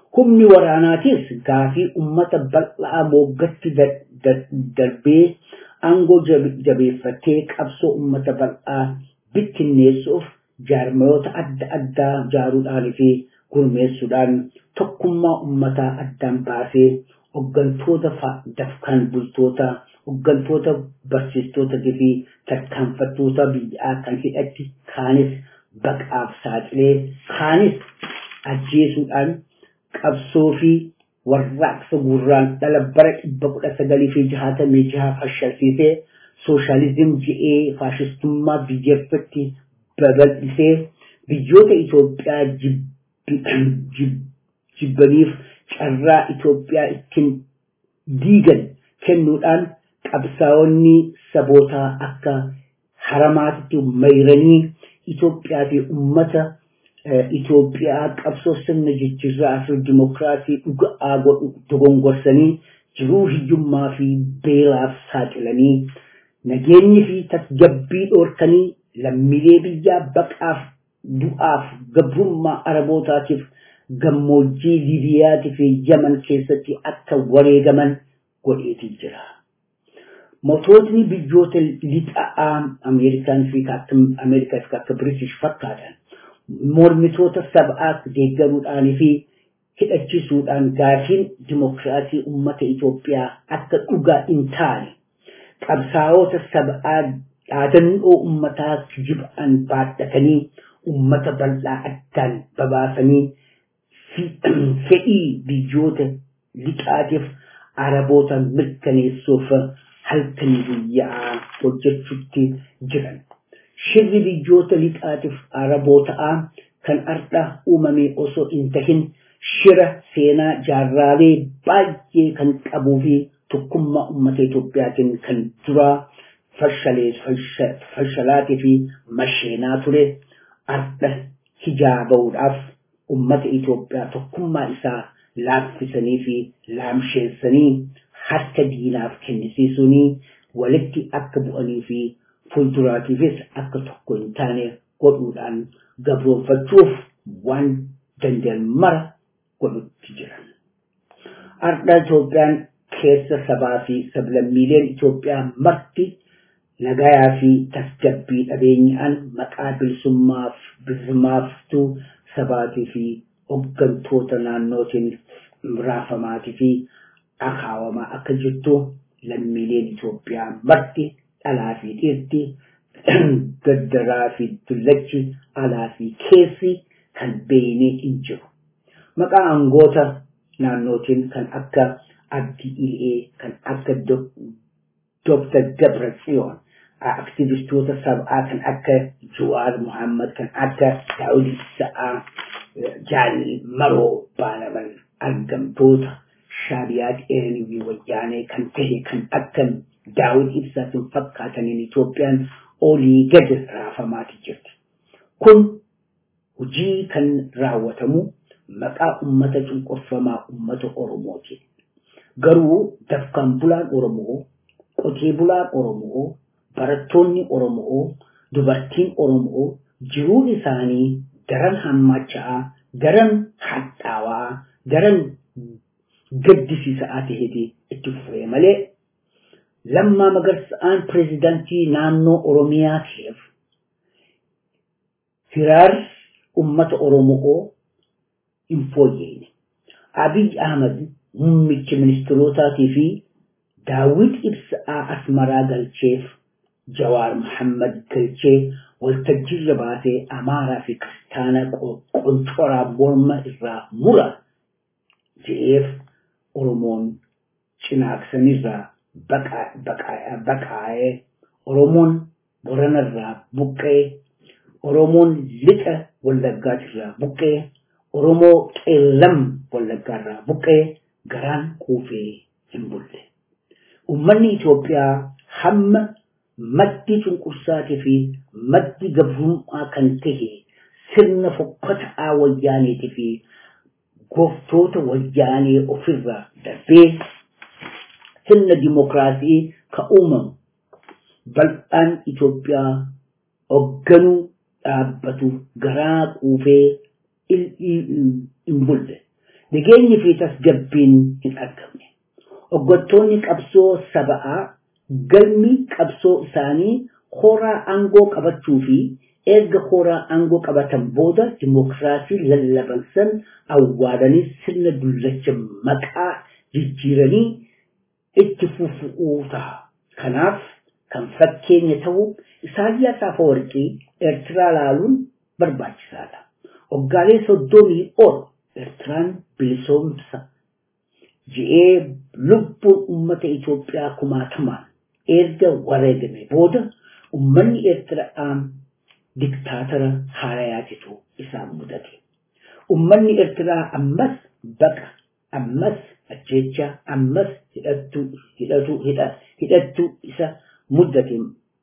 Humni waraanaatis gaafii uummata bal'aa mooggatti darbee aangoo jabeeffatee qabsoo uummata bal'aa bittinneessuuf jaarmayoota adda addaa ijaaruudhaan fi gurmeessuudhaan tokkummaa uummataa addaan baasee hooggantoota dafqan bultoota hooggantoota barsiistootaa fi tarkaanfattoota biyyaa kan hidhatti kaanis baqaaf saaxilee kaanis ajjeesuudhaan qabsoo fi warraaqsa gurraan dhala bara dhibba kudha sagalii fi jahaatamii jaha fashilsiisee sooshaalizim je'ee faashistummaa biyyatti babal'isee biyyoota Itoophiyaa jibbaniif carraa Itoophiyaa ittiin diigan kennuudhaan qabsaa'onni sabootaa akka haramaatti mayranii Itoophiyaa fi uummata Itoophiyaa qabsoo sirna jijjiirraa fi dimokiraasii dhugaa godhu dogongorsanii jiruu hiyyummaa fi beelaaf saaxilanii nageenyi fi tasgabbii dhoorkanii lammiilee biyyaa baqaaf du'aaf gabrummaa arabootaatiif gammoojjii liibiyaatii fi yaman keessatti akka wareegaman godheetii jira. Moototni biyyoota lixa'aa Ameerikaan fi Ameerikaa fi akka British fakkaatan mormitoota sab'aa deeggaruudhaan fi hidhachiisuudhaan gaafiin dimokiraasii uummata Itoophiyaa akka dhugaa hin taane qabsaa'ota sab'aa dhaadannoo uummataa jib'an baadhatanii uummata bal'aa addaan babaasanii fedhii biyyoota lixaatiif araboota mirkaneessuuf halkan guyyaa hojjechuutti jiran. Shirri biyyoota lixaatiif arabootaa kan ardha uumame osoo hin tahin shira seenaa jaarraalee baay'ee kan qabuu fi tokkummaa uummata Itoophiyaatiin kan duraa fashalaatii fi masheenaa ture ardha hijaabaudhaaf uummata Itoophiyaa tokkummaa isaa laaffisanii fi laamsheessanii harka diinaaf kennisiisuunii walitti akka bu'anii fi fuulduraatiifis akka tokko hin taane godhuudhaan gabroonfachuuf waan danda'an mara godhutti jiran. Ardha Itoophiyaan keessa sabaa fi sablammiileen Itoophiyaa marti nagayaa fi tasgabbii dhabeenyaan maqaa bilisummaaf bilisummaaftuu sabaatii fi hooggantoota naannootiin raafamaatii fi akaawamaa akka jirtu lammiileen Itoophiyaa marti dhalaa fi dhiirti gaddaraa fi dullachi alaa fi keessi kan beeynee hin jiru. Maqaa aangoota naannootiin kan akka Abdii Ilee kan akka Dr. Gabra Tsiyoon aktivistoota sab'aa kan akka Juwaar Muhammad kan akka Daawud Sa'aa Jaal Maroo Baalaman argamtoota shaabiyaa dheeranii wayyaanee kan tahe kan akka Daawud Ibsaatiin fakkaataniin Itoophiyaan olii gadi raafamaati jirti. Kun hojii kan raawwatamu maqaa ummata cunqurfamaa ummata Oromooti. Garuu dafqaan bulaan Oromoo, qotee bulaan Oromoo, barattoonni Oromoo, dubartiin Oromoo jiruun isaanii daran hammaachaa, daran hadhaawaa, daran gaddisiisaa ta'eeti itti fufee malee lammaa magarsa'aan pireezidaantii naannoo Oromiyaa ta'eef firaar ummata Oromoo hin fooyyeen. Abiy Ahmad muummichi ministeerotaatii fi Daawit Ibsaa Asmaraa galcheef Jawaar Muhammad galchee waltajjiirra baasee Amaaraa fi Kiristaana qoncoraa morma irraa mura je'eef Oromoon cinaaqsanirraa baqaa'ee Oromoon Boranarraa buqqee Oromoon lixa Wallaggaatirraa buqqee Oromoo qeellam Wallaggaarraa buqqee garaan quufee hin bulle. Uummanni Itoophiyaa hamma maddi cunqursaatii fi maddi gabrummaa kan tahe sirna fokkataa wayyaaneetii fi gooftoota wayyaanee ofirraa darbee sirna dimokiraasii ka uumamu bal'aan Itoophiyaa hoogganuu dhaabbatu garaa quufee hin bulle. nageenyi fi tasgabbiin hin argamne hoggantoonni qabsoo saba'aa galmi qabsoo isaanii horaa aangoo qabachuu fi erga horaa aangoo qabatan booda dimokiraasii lallabansan awwaalanii sirna dullacha maqaa jijjiiranii itti fufuu ta'a. Kanaaf kan fakkeenya ta'u Isaayyaas Afeworqii Eertiraa laaluun barbaachisaadha. Waggaalee soddomii ol Eertiraan bilisoomsa je'ee lubbuun uummata Itoophiyaa kumaatamaan erga wareegame booda uummanni Eertiraa diktaatara haarayaatitu isaan mudate. Uummanni Eertiraa ammas baqa, ammas ajjecha, ammas hidhattu, hidhatu, hidhattu isa mudate.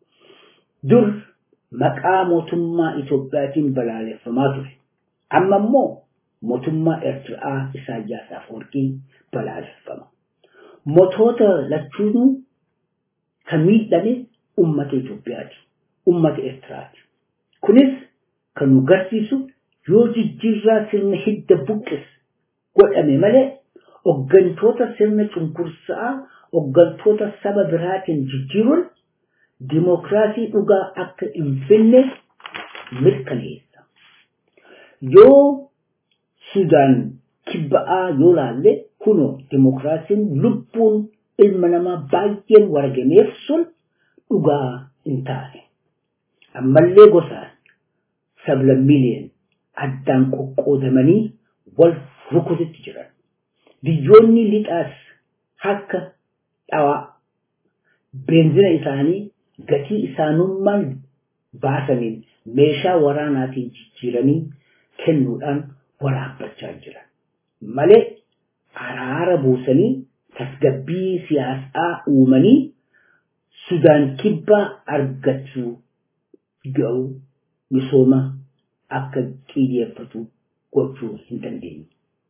Dur maqaa mootummaa Itoophiyaatiin balaaleffamaa ture. Amma immoo mootummaa Eertiraa Isaayyaas Afeworqii balaaleffama. Mootota lachuunuu kan miidhame uummata Itoophiyaati. Uummata Eertiraati. Kunis kan nu garsiisu yoo jijjiirraa sirna hidda buqqis godhame malee hoggantoota sirna cunqursaa hoggantoota saba biraatiin jijjiiruun dimokiraasii dhugaa akka hin finne mirkaneessa. Yoo Sudaan kibba'aa yoo laalle kunoo dimokiraasiin lubbuun ilma namaa baay'een waragameef sun dhugaa hin taane. Ammallee gosaan sablammiileen addaan qoqqoodamanii wal rukututti jiran. Biyyoonni lixaas akka dhawaa beenzina isaanii gatii isaanummaan baasaniin meeshaa waraanaatiin jijjiiranii kennuudhaan waraabbachaa jiran. Malee araara buusanii tasgabbii siyaasaa uumanii Sudaan kibbaa argachuu ga'u misooma akka xiyyeeffatu gochuu hin dandeenye.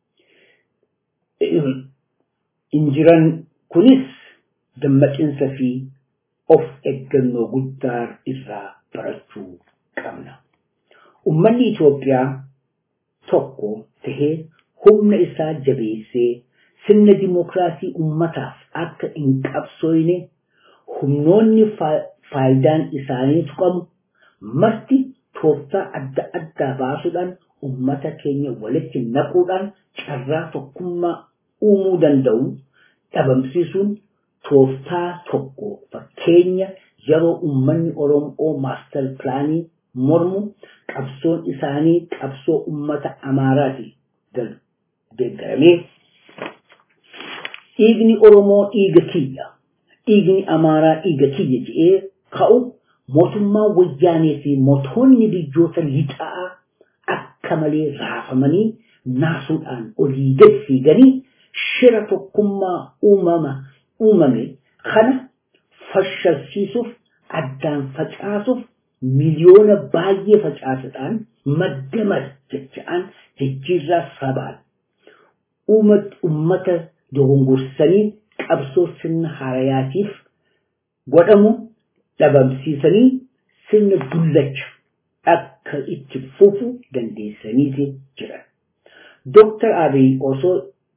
Injiran kunis dammaqinsa fi of eeggannoo guddaa irraa barachuu qabna. Uummanni Itoophiyaa tokko tahee humna isaa jabeessee sirna dimokiraasii uummataaf akka hin qabsooyne humnoonni faayidaan isaanii tuqamu marti tooftaa adda addaa baasuudhaan ummata keenya walitti naquudhaan carraa tokkummaa uumuu danda'u dhabamsiisuun tooftaa tokko fakkeenya yeroo ummanni Oromoo maastar pilaanii mormu qabsoon isaanii qabsoo ummata Amaaraati deeggaramee dhiigni Oromoo dhiiga kiyya dhiigni Amaaraa dhiiga kiyya jedhee ka'u mootummaa wayyaanee fi mootonni biyyoota lixaa akka malee raafamanii naasuudhaan olii gad fiiganii shira tokkummaa uumama uumame kana fashilsiisuuf addaan facaasuuf miliyoona baay'ee facaasuudhaan madda jecha'an jijjiirraa sabaan uummata dogongorsanii qabsoo sirna haarayaatiif godhamu dhabamsiisanii sirna dullacha akka itti fufu dandeessaniiti jiran. Dooktar Abiy osoo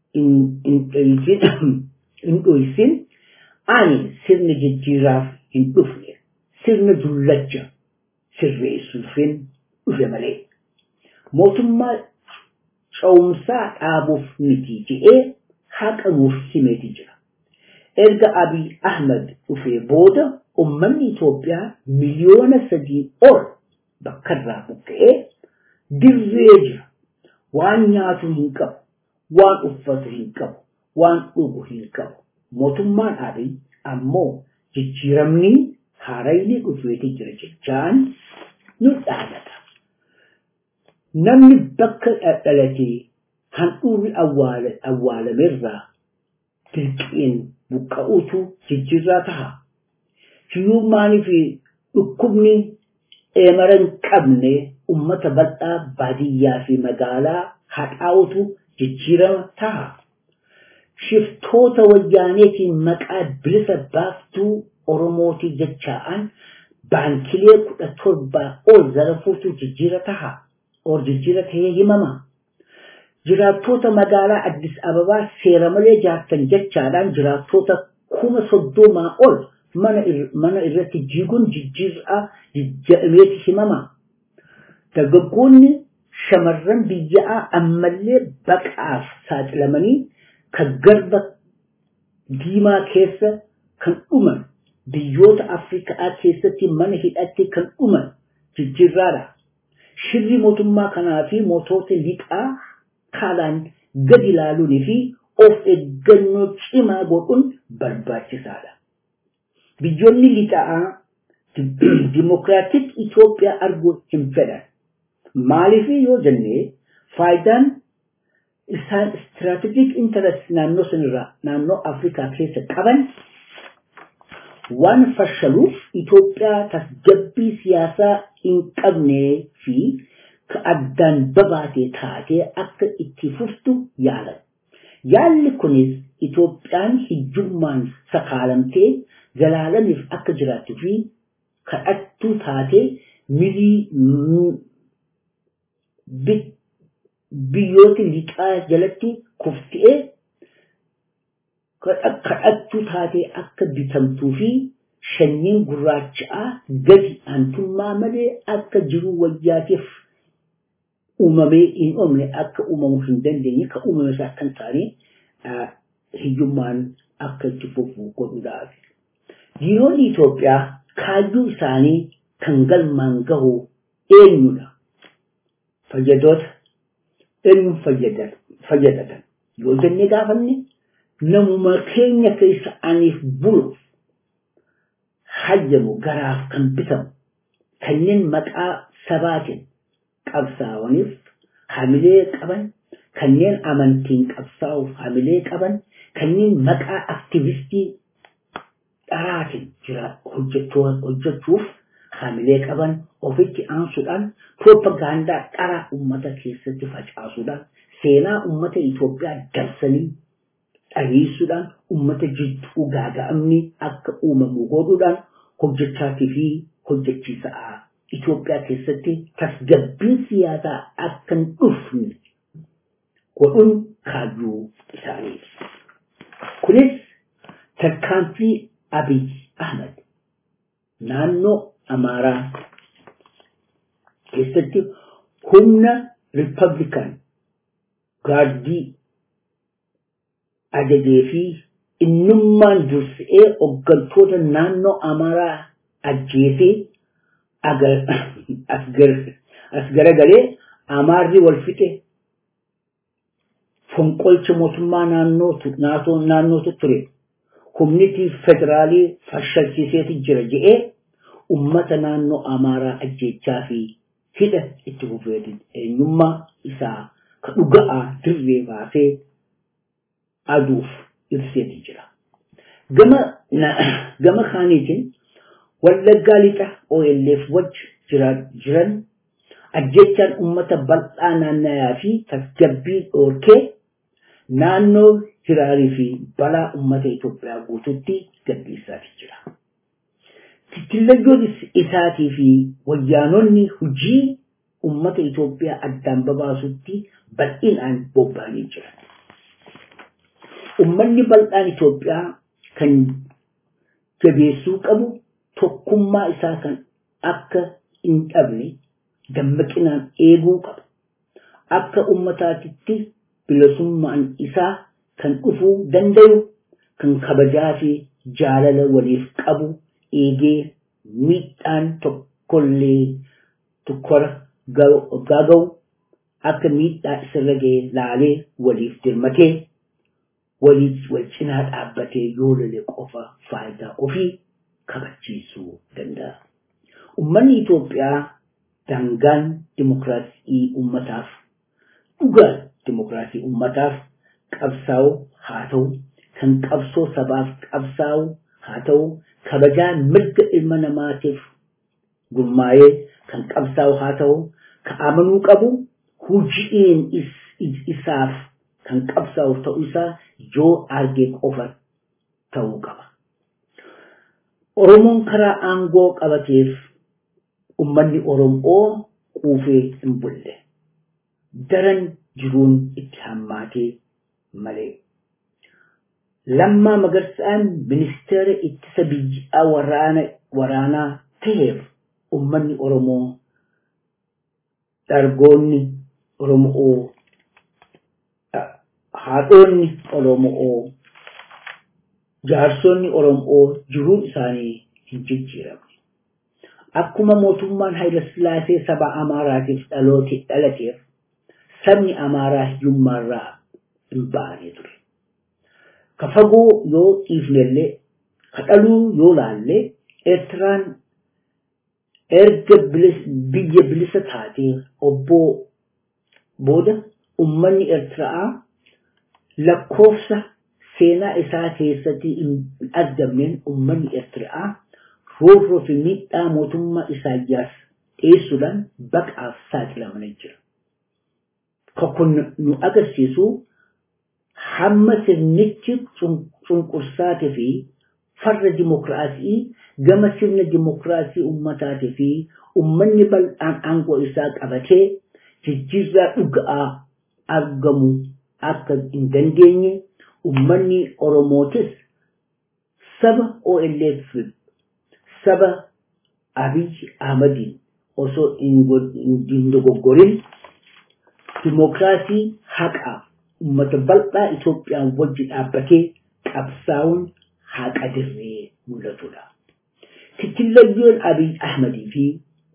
hin dhoysin ani sirna jijjiiraaf hin dhufne sirna dullacha sirreessuufin dhufe malee. Mootummaa cawumsaa dhaabuuf miti jedhee haqa nuuf himeeti jira. Erga Abiy Ahmed dhufee booda ummanni Itoophiyaa miliyoona sadii ol bakkarraa buqqa'ee dirree jira. Waan nyaatu hin qabu, waan uffatu hin qabu, waan dhugu hin qabu. Mootummaan Abiy ammoo jijjiiramni haarayni dhufeeti jira jechaan nu dhaadata. Namni bakka dhalatee handhuurri awwaalamerraa dirqiin buqqa'uutu jijjiirraa taha. Hiyyummaanii fi dhukkubni eemara hin qabne ummata bal'aa baadiyyaa fi magaalaa hadhaa'utu jijjiirama taha. Shiftoota wayyaaneetiin maqaa bilisa baaftuu Oromootii jechaa'an baankilee kudha torbaa ol zarafuutu jijjiira taha. Or jijjiira ta'ee himama. Jiraattoota magaalaa Addis Ababaa seera malee jaartan jechaadhaan jiraattoota kuma soddomaa ol mana irratti jiiguun jijjiirraa jijjiirameeti himama. Dargaggoonni shamarran biyyaa ammallee baqaaf saaxilamanii kan garba diimaa keessa kan dhuman biyyoota Afrikaa keessatti mana hidhatti kan dhuman jijjiirraadha. Shirri mootummaa kanaa fi mootota lixaa kaalaan gadi ilaaluunii fi of eeggannoo cimaa godhuun barbaachisaadha. Biyyoonni lixaa dimokiraatik Itoophiyaa arguu hin fedhan. Maaliif yoo jennee faayidaan isaan istiraatejik intarest naannoo sanirraa naannoo Afrikaa keessa qaban waan fashaluuf Itoophiyaa tasgabbii siyaasaa hin qabnee fi addaan babaatee taatee akka itti fuftu yaalan. Yaalli kunis Itoophiyaan hiyyummaan sakaalamtee zalaalamiif akka jiraattuu fi kadhattuu taatee milii biyyoota lixaa jalatti kufti'ee kadhattuu taatee akka bitamtuu fi shanyiin gurraacha'aa gadi aantummaa malee akka jiru wayyaatiif uumamee hin oomne akka uumamuu hin dandeenye kan uumame isaa akka hin taane hiyyummaan akka itti fufu godhuudhaaf. Diinonni Itoophiyaa kaayyuu isaanii kan galmaan gahu eenyudha? Fayyadoota eenyuun fayyadatan yoo jennee gaafanne namuma keenya keessa aniif buluuf hayyamu garaaf kan bitamu kanneen maqaa sabaatiin qabsaa'aniif hamilee qaban kanneen amantiin qabsaa'uuf hamilee qaban kanneen maqaa aktivistii dharaatiin jira hojjechuuf hamilee qaban ofitti aansuudhaan piroopagaandaa dharaa ummata keessatti facaasuudhaan seenaa ummata Itoophiyaa darsanii dhageessuudhaan ummata jidduu gaaga'amni akka uumamu godhuudhaan hojjechaatii fi hojjechiisaa Itoophiyaa keessatti tasgabbiin siyaasaa akka hin dhufne godhuun kaayyuu isaaniiti. Kunis tarkaanfii Abiy Ahmed naannoo Amaaraa keessatti humna Riippablikaan gaardii ajajee fi innummaan dursee hooggantoota naannoo Amaaraa ajjeesee as garagalee Amaarri wal fixe fonqolcha mootummaa naannootu ture. Humniti federaalii fashalchiiseeti jira je'ee ummata naannoo Amaaraa ajjechaa fi hidha itti fufeeti eenyummaa isaa ka dhuga'aa dirree baasee aduuf ibseeti jira. Gama gama kaaniitiin wallaggaa lixa OLF wajji jiran ajjechaan ummata bal'aa naannayaa fi tasgabbii dhoorkee naannoo hiraarii fi balaa ummata Itoophiyaa guututti gaggeessaati jira. Tittillayyoon isaatii fi wayyaanonni hojii ummata Itoophiyaa addaan babaasutti bal'inaan bobba'anii jiran. Ummanni bal'aan Itoophiyaa kan jabeessuu qabu tokkummaa isaa kan akka hin dhabne dammaqinaan eeguu qaba. Akka ummataatitti bilisummaan isaa kan dhufuu danda'u kan kabajaa fi jaalala waliif qabu eegee miidhaan tokkollee tokkora gaaga'u akka miidhaa isarra ga'e laalee waliif dirmatee waliif wal cinaa dhaabbatee yoo lole qofa faayidaa ofii kabachiisuu danda'a. Uummanni Itoophiyaa daangaan dimokiraasii uummataaf dhugaa dimokiraasii uummataaf qabsaa'u haa ta'u kan qabsoo sabaaf qabsaa'u haa ta'u kabajaa mirga ilma namaatiif gurmaa'ee kan qabsaa'u haa ta'u ka amanuu qabu hojiin isaaf kan qabsaa'u ta'uu isaa yoo argee qofa ta'uu qaba. Oromoon karaa aangoo qabateef ummanni Oromoo quufee hin bulle. Daran jiruun itti hammaatee malee. Lammaa Magarsaan ministeera ittisa biyyaa waraana waraanaa ta'eef uummanni Oromoo dargoonni Oromoo haadhoonni Oromoo jaarsonni Oromoo jiruun isaanii hin jijjiiramne. Akkuma mootummaan Hayilasillaasee saba Amaaraatiif dhalateef sabni Amaaraa hiyyummaarraa hin baane ture. Ka fagoo yoo dhiifnellee ka dhaluu yoo laallee Eertiraan erga biyya bilisa taatee obboo booda ummanni Eertiraa lakkoofsa seenaa isaa keessatti hin argamneen ummanni Eertiraa roorroo fi miidhaa mootummaa Isaayyaas dhiyeessuudhaan baqaaf saaxilamanii jira. Kun nu agarsiisu hamma sirnichi cunqursaatii fi farra dimokiraasii gama sirna dimokiraasii ummataatii fi ummanni bal'aan aangoo isaa qabatee jijjiirraa dhuga'aa argamu akka hin dandeenye ummanni Oromootis saba OLF saba Abiy Ahmadiin osoo hin dogoggorin dimokiraasii haqaaf ummata bal'aa Itoophiyaan wajji dhaabbatee qabsaa'uun haqa dirree mul'atudha. Tittillayyoon Abiy Ahmadii fi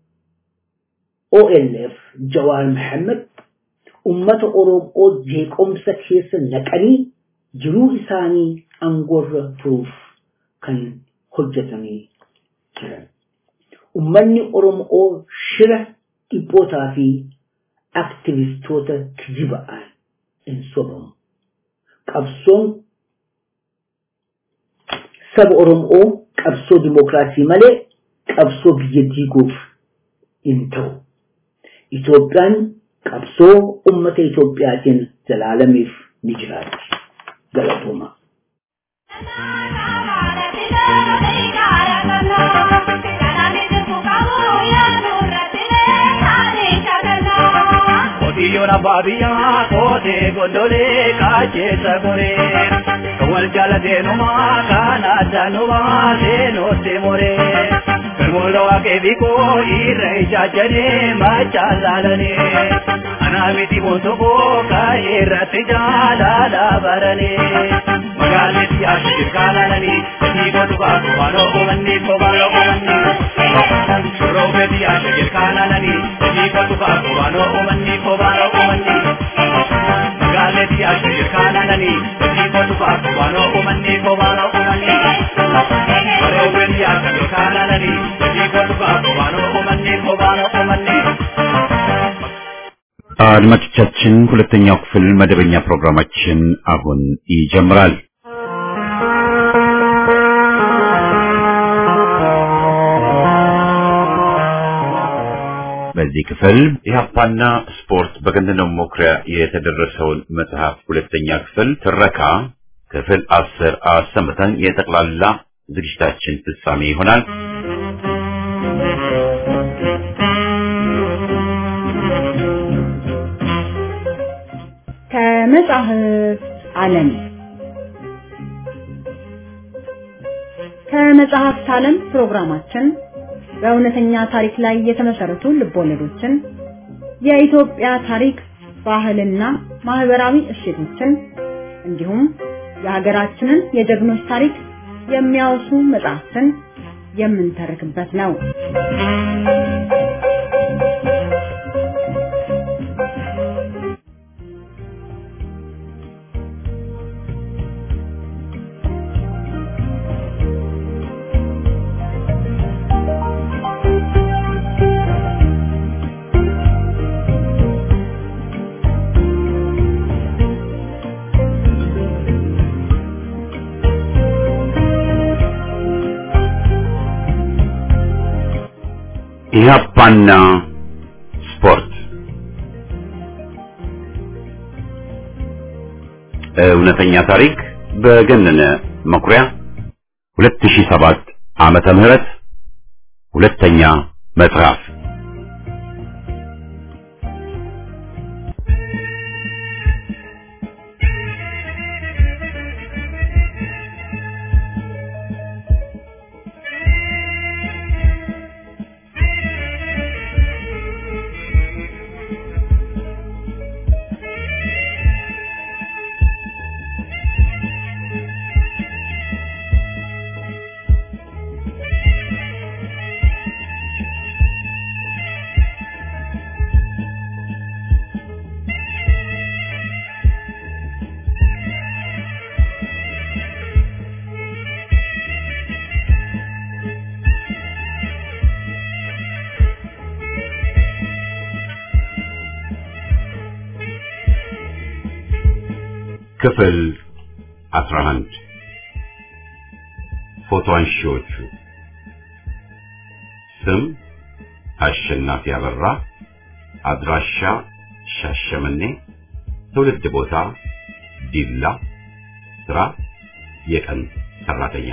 OLF Jawaar Mohammed ummata Oromoo jeequmsa keessa naqanii jiruu isaanii aangoorra turuuf kan hojjetanii jiran. Ummanni Oromoo shira dhibbootaa fi aktivistoota kijiba'aan hin sobamu. Qabsoon saba Oromoo qabsoo dimokiraasii malee qabsoo biyya diiguuf hin ta'u. Itoophiyaan qabsoo ummata Itoophiyaatiin zalaalamiif ni jiraatti. Galatooma. Qotiyyoon abbaa biyyaa kootee gondolee kaacheessa goree wal jaalateenumaa kan addaanumaa seenootti moree firmoota waaqee biikoo irra ijaajjanee machaan laalanee anaa miti boonsokoo kaa'ee irratti jaalala baranee magaalatti ashir kaalananii gatii godhu baatu waanoo uummanni kobaanoo uummanni shurroofetti ashir kaalananii gatii godhu baatu waanoo uummanni kobaanoo uummanni magaalatti ashir kaalananii gatii godhu baatu waanoo uummanni kobaanoo uummanni shurroofetti ashir kaalananii gatii godhu baatu waanoo uummanni kobaanoo uummanni አድማጮቻችን ሁለተኛው ክፍል መደበኛ ፕሮግራማችን አሁን ይጀምራል። በዚህ ክፍል ኢህአፓና ስፖርት በገንዘብ መኩሪያ የተደረሰውን መጽሐፍ ሁለተኛ ክፍል ትረካ ክፍል አስር አሰምተን የጠቅላላ ዝግጅታችን ፍጻሜ ይሆናል። ከመጽሐፍ ዓለም ከመጽሐፍት ዓለም ፕሮግራማችን በእውነተኛ ታሪክ ላይ የተመሰረቱ ልቦለዶችን፣ የኢትዮጵያ ታሪክ፣ ባህልና ማህበራዊ እሴቶችን እንዲሁም የሀገራችንን የጀግኖች ታሪክ የሚያወሱ መጽሐፍትን የምንተርክበት ነው። ኢህአፓና ስፖርት እውነተኛ ታሪክ በገነነ መኩሪያ 2007 ዓመተ ምህረት ሁለተኛ መጽሐፍ ክፍል 11 ፎቶ አንሺዎቹ ስም አሸናፊ አበራ አድራሻ ሻሸመኔ ትውልድ ቦታ ዲላ ስራ የቀን ሰራተኛ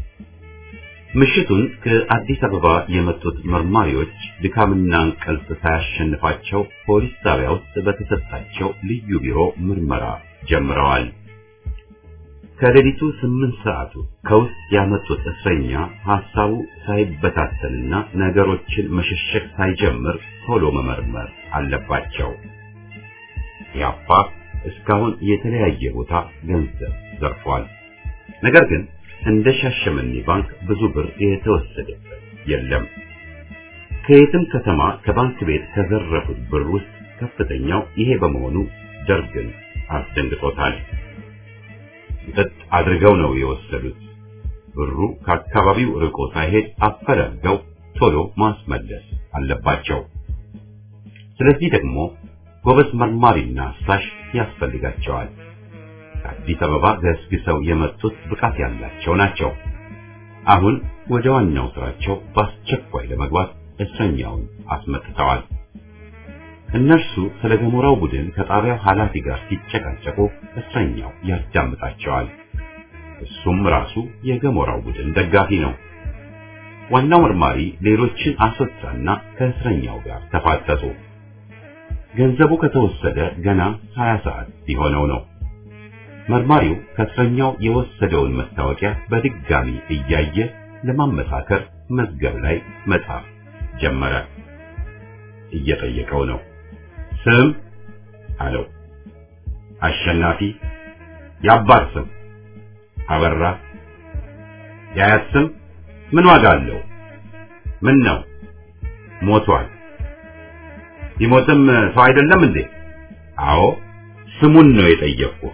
ምሽቱን ከአዲስ አበባ የመጡት መርማሪዎች ድካምና እንቅልፍ ሳያሸንፋቸው ፖሊስ ጣቢያ ውስጥ በተሰጣቸው ልዩ ቢሮ ምርመራ ጀምረዋል። ከሌሊቱ ስምንት ሰዓቱ ከውስጥ ያመጡት እስረኛ ሐሳቡ ሳይበታተንና ነገሮችን መሸሸግ ሳይጀምር ቶሎ መመርመር አለባቸው። ያፓ እስካሁን የተለያየ ቦታ ገንዘብ ዘርፏል። ነገር ግን እንደ ሻሸመኔ ባንክ ብዙ ብር የተወሰደበት የለም። ከየትም ከተማ ከባንክ ቤት ከዘረፉት ብር ውስጥ ከፍተኛው ይሄ በመሆኑ ደርግን አስደንግጦታል። ጥጥ አድርገው ነው የወሰዱት። ብሩ ከአካባቢው ርቆ ሳይሄድ አፈላልገው ቶሎ ማስመለስ አለባቸው። ስለዚህ ደግሞ ጎበዝ መርማሪና አሳሽ ያስፈልጋቸዋል። ከአዲስ አበባ ገስግሰው የመጡት ብቃት ያላቸው ናቸው። አሁን ወደ ዋናው ስራቸው በአስቸኳይ ለመግባት እስረኛውን አስመጥተዋል። እነርሱ ስለ ገሞራው ቡድን ከጣቢያው ኃላፊ ጋር ሲጨቃጨቁ እስረኛው ያዳምጣቸዋል። እሱም ራሱ የገሞራው ቡድን ደጋፊ ነው። ዋናው መርማሪ ሌሎችን አስወጣና ከእስረኛው ጋር ተፋጠጡ። ገንዘቡ ከተወሰደ ገና 20 ሰዓት ሊሆነው ነው። መርማሪው ከእስረኛው የወሰደውን መታወቂያ በድጋሚ እያየ ለማመሳከር መዝገብ ላይ መጻፍ ጀመረ። እየጠየቀው ነው። ስም አለው። አሸናፊ። የአባት ስም አበራ። የአያት ስም ምን ዋጋ አለው? ምን ነው ሞቷል። ቢሞትም ሰው አይደለም እንዴ? አዎ፣ ስሙን ነው የጠየቅኩህ።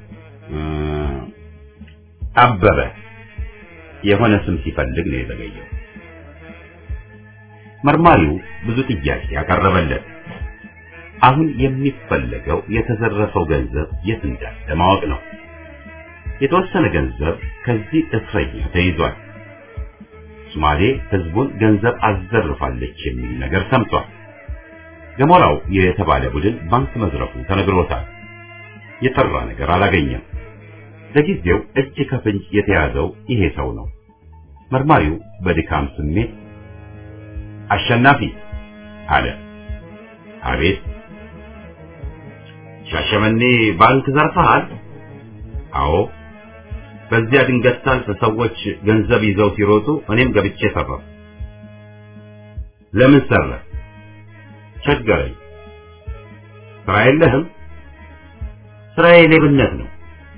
አበበ የሆነ ስም ሲፈልግ ነው የተገኘው። መርማሪው ብዙ ጥያቄ ያቀረበለት፣ አሁን የሚፈለገው የተዘረፈው ገንዘብ የት እንዳለ ማወቅ ነው። የተወሰነ ገንዘብ ከዚህ እስረኛ ተይዟል። ሶማሌ ህዝቡን ገንዘብ አዘርፋለች የሚል ነገር ሰምቷል። ገሞራው የተባለ ቡድን ባንክ መዝረፉ ተነግሮታል። የጠራ ነገር አላገኘም። ለጊዜው እጅ ከፍንጅ የተያዘው ይሄ ሰው ነው። መርማሪው በድካም ስሜት አሸናፊ አለ። አቤት። ሻሸመኔ ባንክ ዘርፈሃል? አዎ። በዚያ ድንገት ሳልፍ ሰዎች ገንዘብ ይዘው ሲሮጡ እኔም ገብቼ ሰራሁ። ለምን ሰራ? ቸገረኝ። ስራ የለህም? ስራዬ ሌብነት ነው።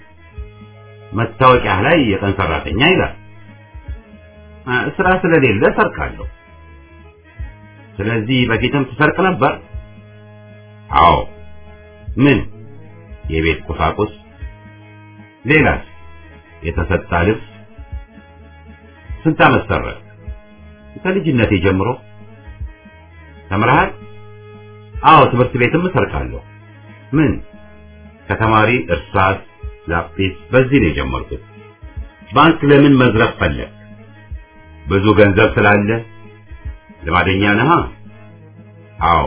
መታወቂያ ላይ የቀን ሰራተኛ ይላል። ስራ ስለሌለ ሰርቃለሁ። ስለዚህ በፊትም ትሰርቅ ነበር? አዎ። ምን? የቤት ቁሳቁስ። ሌላስ? የተሰጣ ልብስ። ስንት ዓመት ሰረቅ? ከልጅነቴ ጀምሮ። ተምረሃል? አዎ፣ ትምህርት ቤትም እሰርቃለሁ። ምን? ከተማሪ እርሳስ፣ ላጲስ፣ በዚህ ነው የጀመርኩት። ባንክ ለምን መዝረፍ ፈለግ? ብዙ ገንዘብ ስላለ። ልማደኛ ነህ? አዎ።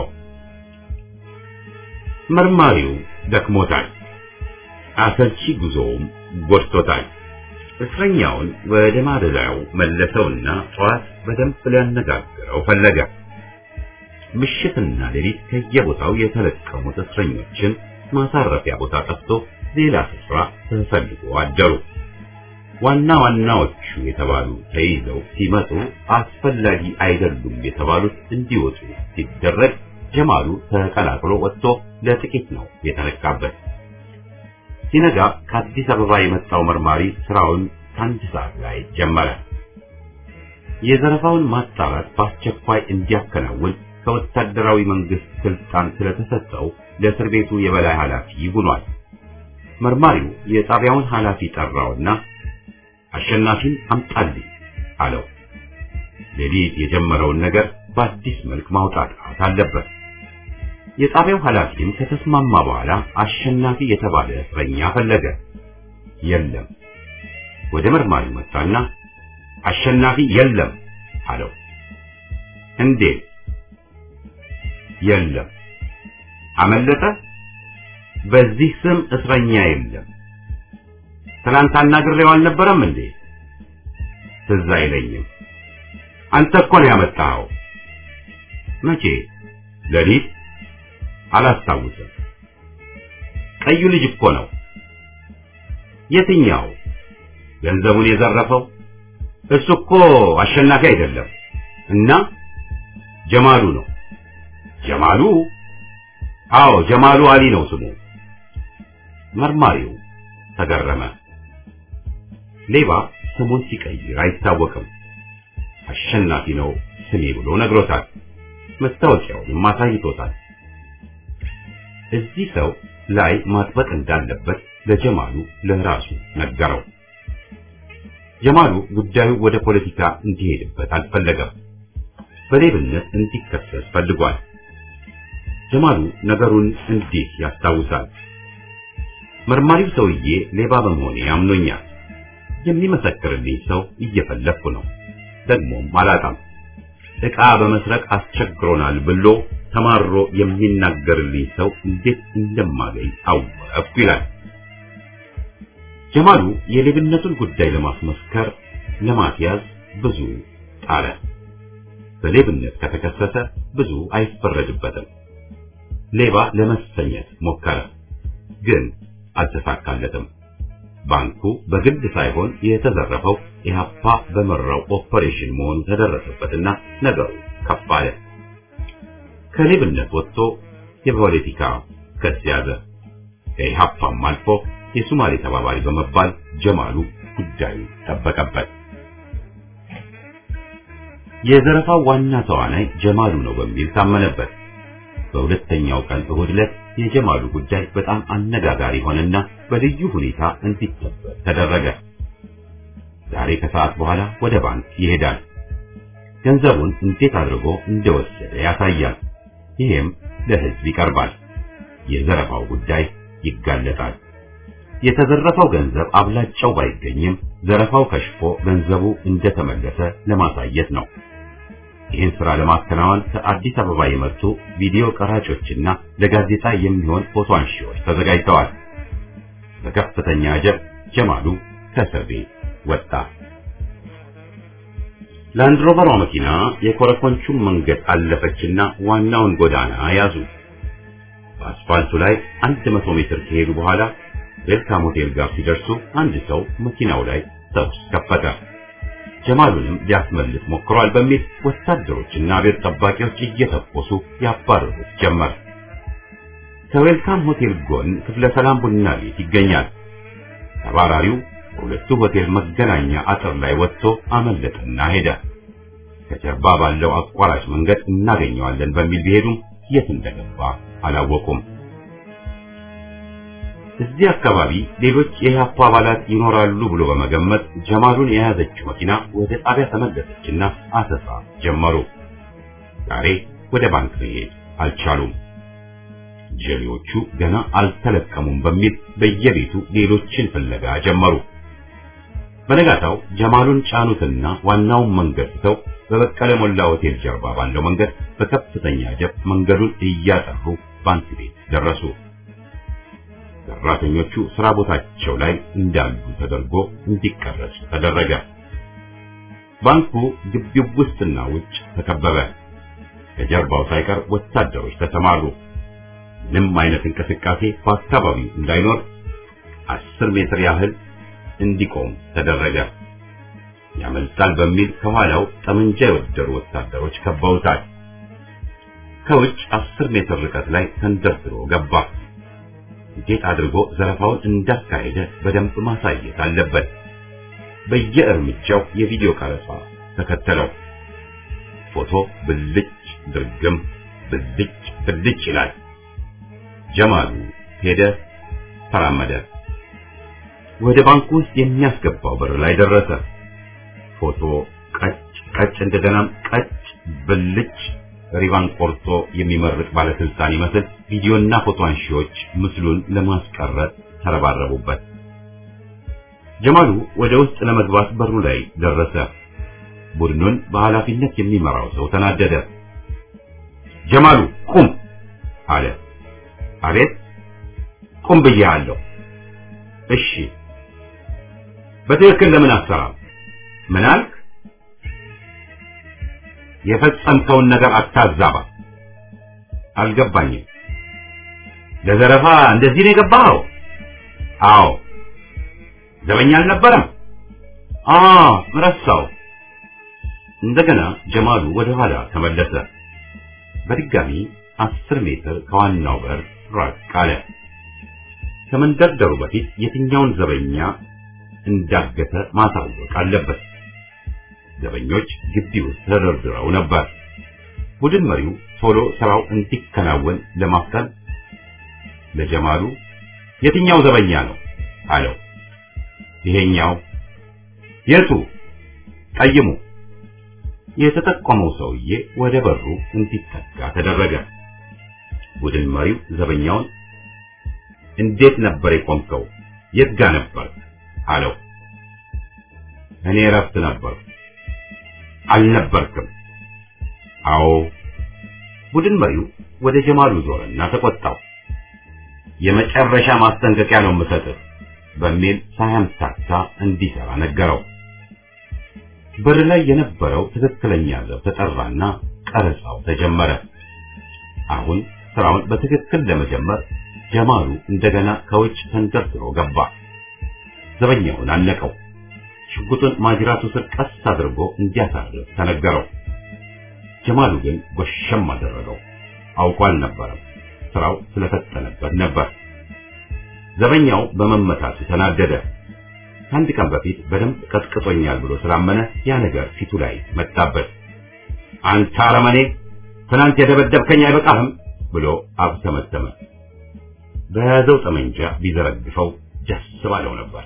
መርማሪው ደክሞታል። አሰልቺ ጉዞውም ጎድቶታል። እስረኛውን ወደ ማደሪያው መለሰውና ጠዋት በደንብ ሊያነጋግረው ፈለገ። ምሽትና ሌሊት ከየቦታው የተለቀሙት እስረኞችን ማሳረፊያ ቦታ ጠፍቶ ሌላ ስፍራ ተፈልጎ አደሩ። ዋና ዋናዎቹ የተባሉ ተይዘው ሲመጡ አስፈላጊ አይደሉም የተባሉት እንዲወጡ ሲደረግ ጀማሉ ተቀላቅሎ ወጥቶ ለጥቂት ነው የተነካበት። ሲነጋ ከአዲስ አበባ የመጣው መርማሪ ስራውን ከአንድ ሰዓት ላይ ጀመረ። የዘረፋውን ማጣራት በአስቸኳይ እንዲያከናውን ከወታደራዊ መንግስት ስልጣን ስለተሰጠው ለእስር ቤቱ የበላይ ኃላፊ ሆኗል። መርማሪው የጣቢያውን ኃላፊ ጠራውና አሸናፊን አምጣልኝ አለው። ሌሊት የጀመረውን ነገር በአዲስ መልክ ማውጣት አለበት። የጣቢያው ኃላፊም ከተስማማ በኋላ አሸናፊ የተባለ እስረኛ ፈለገ። የለም። ወደ መርማሪው መጣና አሸናፊ የለም አለው። እንዴት የለም? አመለጠ? በዚህ ስም እስረኛ የለም። ትናንት አናግሬው አልነበረም እንዴ? ትዝ አይለኝም። አንተ እኮ ነው ያመጣኸው። መቼ? ሌሊት? አላስታውስም። ቀዩ ልጅ እኮ ነው። የትኛው? ገንዘቡን የዘረፈው? እሱ እኮ አሸናፊ አይደለም። እና ጀማሉ ነው። ጀማሉ? አዎ ጀማሉ አሊ ነው ስሙ። መርማሪው ተገረመ። ሌባ ስሙን ሲቀይር አይታወቅም። አሸናፊ ነው ስሜ ብሎ ነግሮታል። መታወቂያውንም አሳይቶታል። እዚህ ሰው ላይ ማጥበቅ እንዳለበት ለጀማሉ ለራሱ ነገረው። ጀማሉ ጉዳዩ ወደ ፖለቲካ እንዲሄድበት አልፈለገም። በሌብነት እንዲከሰስ ፈልጓል። ጀማሉ ነገሩን እንዲህ ያስታውሳል። መርማሪው ሰውዬ ሌባ በመሆኔ አምኖኛል። የሚመሰክርልኝ ሰው እየፈለግኩ ነው። ደግሞም አላጣም። ዕቃ በመስረቅ አስቸግሮናል ብሎ ተማሮ የሚናገርልኝ ሰው እንዴት እንደማገኝ አወቅኩ ይላል። ጀማሉ የሌብነቱን ጉዳይ ለማስመስከር ለማስያዝ ብዙ ጣረ። በሌብነት ከተከሰሰ ብዙ አይፈረድበትም። ሌባ ለመሰኘት ሞከረ፣ ግን አልተሳካለትም። ባንኩ በግድ ሳይሆን የተዘረፈው ኢህአፓ በመራው ኦፐሬሽን መሆኑ ተደረሰበትና ነገሩ ከፍ አለ። ከሌብነት ወጥቶ የፖለቲካ ክስ ያዘ። ከኢህአፓም አልፎ የሱማሌ ተባባሪ በመባል ጀማሉ ጉዳዩ ጠበቀበት። የዘረፋው ዋና ተዋናይ ጀማሉ ነው በሚል ታመነበት። በሁለተኛው ቀን እሁድ ዕለት የጀማሉ ጉዳይ በጣም አነጋጋሪ ሆነና በልዩ ሁኔታ እንዲጠበቅ ተደረገ። ዛሬ ከሰዓት በኋላ ወደ ባንክ ይሄዳል። ገንዘቡን እንዴት አድርጎ እንደወሰደ ያሳያል። ይሄም ለሕዝብ ይቀርባል። የዘረፋው ጉዳይ ይጋለጣል። የተዘረፈው ገንዘብ አብላጫው ባይገኝም ዘረፋው ከሽፎ ገንዘቡ እንደተመለሰ ለማሳየት ነው። ይህን ስራ ለማከናወን ከአዲስ አበባ የመጡ ቪዲዮ ቀራጮችና ለጋዜጣ የሚሆን ፎቶ አንሺዎች ተዘጋጅተዋል። በከፍተኛ አጀብ ጀማሉ ከእስር ቤት ወጣ። ላንድሮቨሯ መኪና የኮረኮንቹን መንገድ አለፈችና ዋናውን ጎዳና ያዙ። በአስፋልቱ ላይ አንድ መቶ ሜትር ከሄዱ በኋላ ዌልካም ሆቴል ጋር ሲደርሱ አንድ ሰው መኪናው ላይ ተኩስ ከፈተ። ጀማሉንም ሊያስመልስ ሞክሯል በሚል ወታደሮችና ቤት ጠባቂዎች እየተኮሱ ያባረሩት ጀመር። ከዌልካም ሆቴል ጎን ክፍለ ሰላም ቡና ቤት ይገኛል። ተባራሪው በሁለቱ ሆቴል መገናኛ አጥር ላይ ወጥቶ አመለጠና ሄደ። ከጀርባ ባለው አቋራጭ መንገድ እናገኘዋለን በሚል ቢሄዱም የት እንደገባ አላወቁም። እዚህ አካባቢ ሌሎች የኢህአፓ አባላት ይኖራሉ ብሎ በመገመት ጀማሉን የያዘችው መኪና ወደ ጣቢያ ተመለሰችና አሰሳ ጀመሩ። ዛሬ ወደ ባንክ መሄድ አልቻሉም። ጀሌዎቹ ገና አልተለቀሙም በሚል በየቤቱ ሌሎችን ፍለጋ ጀመሩ። በነጋታው ጀማሉን ጫኑትና ዋናውን መንገድ ትተው በበቀለ ሞላ ሆቴል ጀርባ ባለው መንገድ በከፍተኛ ጀብ መንገዱን እያጠሩ ባንክ ቤት ደረሱ። ሰራተኞቹ ስራ ቦታቸው ላይ እንዳሉ ተደርጎ እንዲቀረጹ ተደረገ። ባንኩ ግቢው ውስጥና ውጭ ተከበበ። ከጀርባው ሳይቀር ወታደሮች ተሰማሩ። ምንም አይነት እንቅስቃሴ በአካባቢው እንዳይኖር አስር ሜትር ያህል እንዲቆም ተደረገ። ያመልጣል በሚል ከኋላው ጠመንጃ የወደሩ ወታደሮች ከበውታል። ከውጭ አስር ሜትር ርቀት ላይ ተንደርድሮ ገባ። እንዴት አድርጎ ዘረፋውን እንዳካሄደ በደንብ ማሳየት አለበት። በየእርምጃው የቪዲዮ ቀረጻ ተከተለው። ፎቶ ብልጭ ድርግም ብልጭ ብልጭ ይላል። ጀማሉ ሄደ፣ ተራመደ። ወደ ባንኩ ውስጥ የሚያስገባው በር ላይ ደረሰ። ፎቶ ቀጭ ቀጭ፣ እንደገናም ቀጭ ብልጭ ሪቫን ቆርጦ የሚመርቅ ባለስልጣን ይመስል ቪዲዮና ፎቶ አንሺዎች ምስሉን ለማስቀረት ተረባረቡበት። ጀማሉ ወደ ውስጥ ለመግባት በሩ ላይ ደረሰ። ቡድኑን በኃላፊነት የሚመራው ሰው ተናደደ። ጀማሉ ቁም አለ። አቤት ቁም ብዬሃለሁ። እሺ በትክክል ለምን አሰራም? ምን አልክ? የፈጸምከውን ነገር አታዛባ። አልገባኝም። ለዘረፋ እንደዚህ ነው የገባኸው? አዎ። ዘበኛ አልነበረም? አዎ፣ ረሳው። እንደገና ጀማሉ ወደ ኋላ ተመለሰ። በድጋሚ አስር ሜትር ከዋናው በር ራቅ አለ። ከመንደርደሩ በፊት የትኛውን ዘበኛ እንዳገተ ማሳወቅ አለበት። ዘበኞች ግቢ ውስጥ ተደርድረው ነበር። ቡድን መሪው ቶሎ ስራው እንዲከናወን ለማፍጠን ለጀማሉ የትኛው ዘበኛ ነው አለው። ይሄኛው። የቱ? ቀይሙ። የተጠቆመው ሰውዬ ወደ በሩ እንዲጠጋ ተደረገ። ቡድን መሪው ዘበኛውን እንዴት ነበር የቆምከው? የት ጋ ነበር አለው። እኔ እረፍት ነበር። አልነበርክም? አዎ። ቡድን መሪው ወደ ጀማሉ ዞረና ተቆጣው። የመጨረሻ ማስጠንቀቂያ ነው የምሰጥህ በሚል ሳያምታታ እንዲሰራ ነገረው። በር ላይ የነበረው ትክክለኛ ዘብ ተጠራና ቀረጻው ተጀመረ። አሁን ስራውን በትክክል ለመጀመር ጀማሉ እንደገና ከውጭ ተንደርድሮ ገባ። ዘበኛውን አነቀው። ሽጉጡን ማጅራቱ ስር ቀስ አድርጎ እንዲያሳርፍ ተነገረው። ጀማሉ ግን ጎሸም አደረገው። አውቆ አልነበረም፣ ስራው ስለፈጠነበት ነበር። ዘበኛው በመመታቱ ተናደደ። ከአንድ ቀን በፊት በደንብ ቀጥቅጦኛል ብሎ ስላመነ ያ ነገር ፊቱ ላይ መጣበት። አንተ አረመኔ፣ ትናንት የደበደብከኝ አይበቃህም ብሎ አብተመተመ። በያዘው ጠመንጃ ቢዘረግፈው ደስ ባለው ነበር።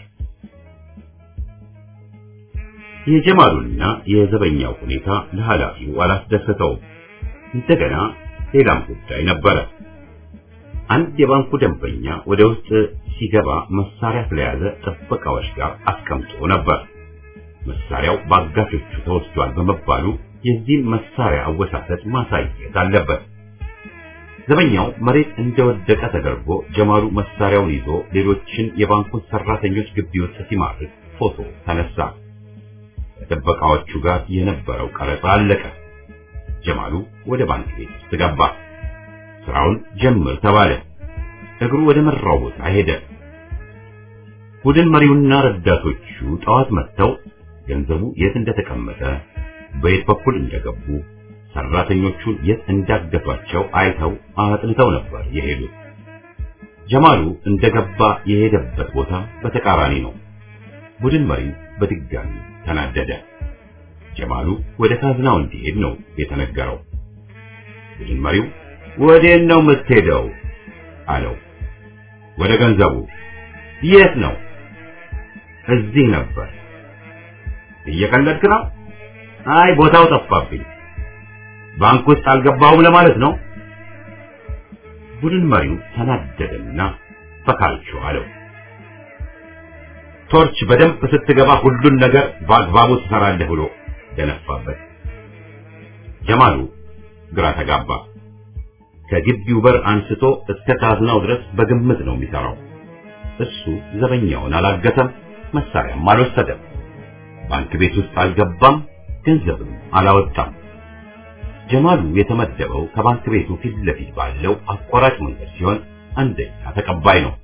የጀማሉና የዘበኛው ሁኔታ ለኃላፊው አላስደሰተውም። እንደገና ሌላም ጉዳይ ነበረ። አንድ የባንኩ ደንበኛ ወደ ውስጥ ሲገባ መሳሪያ ስለያዘ ጥበቃዎች ጋር አስቀምጦ ነበር። መሳሪያው በአጋቾቹ ተወስዷል በመባሉ የዚህን መሳሪያ አወሳሰድ ማሳየት አለበት። ዘበኛው መሬት እንደወደቀ ተደርጎ ጀማሉ መሳሪያውን ይዞ ሌሎችን የባንኩን ሰራተኞች ግቢ ውስጥ ሲማርክ ፎቶ ተነሳ። ከጥበቃዎቹ ጋር የነበረው ቀረጻ አለቀ። ጀማሉ ወደ ባንክ ቤት ውስጥ ገባ። ስራውን ጀምር ተባለ። እግሩ ወደ መራው ቦታ ሄደ። ቡድን መሪውና ረዳቶቹ ጠዋት መጥተው ገንዘቡ የት እንደተቀመጠ፣ በየት በኩል እንደገቡ፣ ሰራተኞቹን የት እንዳገቷቸው አይተው አጥንተው ነበር የሄዱት። ጀማሉ እንደገባ የሄደበት ቦታ በተቃራኒ ነው። ቡድን መሪው በድጋሚ ተናደደ። ጀማሉ ወደ ካዝናው እንዲሄድ ነው የተነገረው። ቡድን መሪው ወዴት ነው የምትሄደው? አለው። ወደ ገንዘቡ። የት ነው? እዚህ ነበር። እየቀለድክ ነው? አይ ቦታው ጠፋብኝ። ባንክ ውስጥ አልገባሁም ለማለት ነው። ቡድን መሪው ተናደደና በካልቾ አለው። ቶርች በደንብ ስትገባ ሁሉን ነገር በአግባቡ ትሰራለህ ብሎ ደነፋበት። ጀማሉ ግራ ተጋባ። ከግቢው በር አንስቶ እስከ ካዝናው ድረስ በግምት ነው የሚሰራው። እሱ ዘበኛውን አላገተም፣ መሳሪያም አልወሰደም፣ ባንክ ቤት ውስጥ አልገባም፣ ገንዘብም አላወጣም። ጀማሉ የተመደበው ከባንክ ቤቱ ፊት ለፊት ባለው አቋራጭ መንገድ ሲሆን አንደኛ ተቀባይ ነው።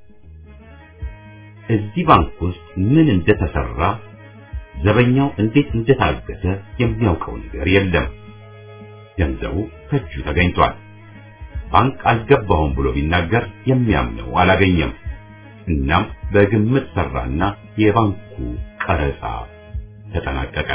እዚህ ባንክ ውስጥ ምን እንደተሰራ ዘበኛው እንዴት እንደታገተ የሚያውቀው ነገር የለም። ገንዘቡ ከእጁ ተገኝቷል። ባንክ አልገባሁም ብሎ ቢናገር የሚያምነው አላገኘም። እናም በግምት ሰራና የባንኩ ቀረጻ ተጠናቀቀ።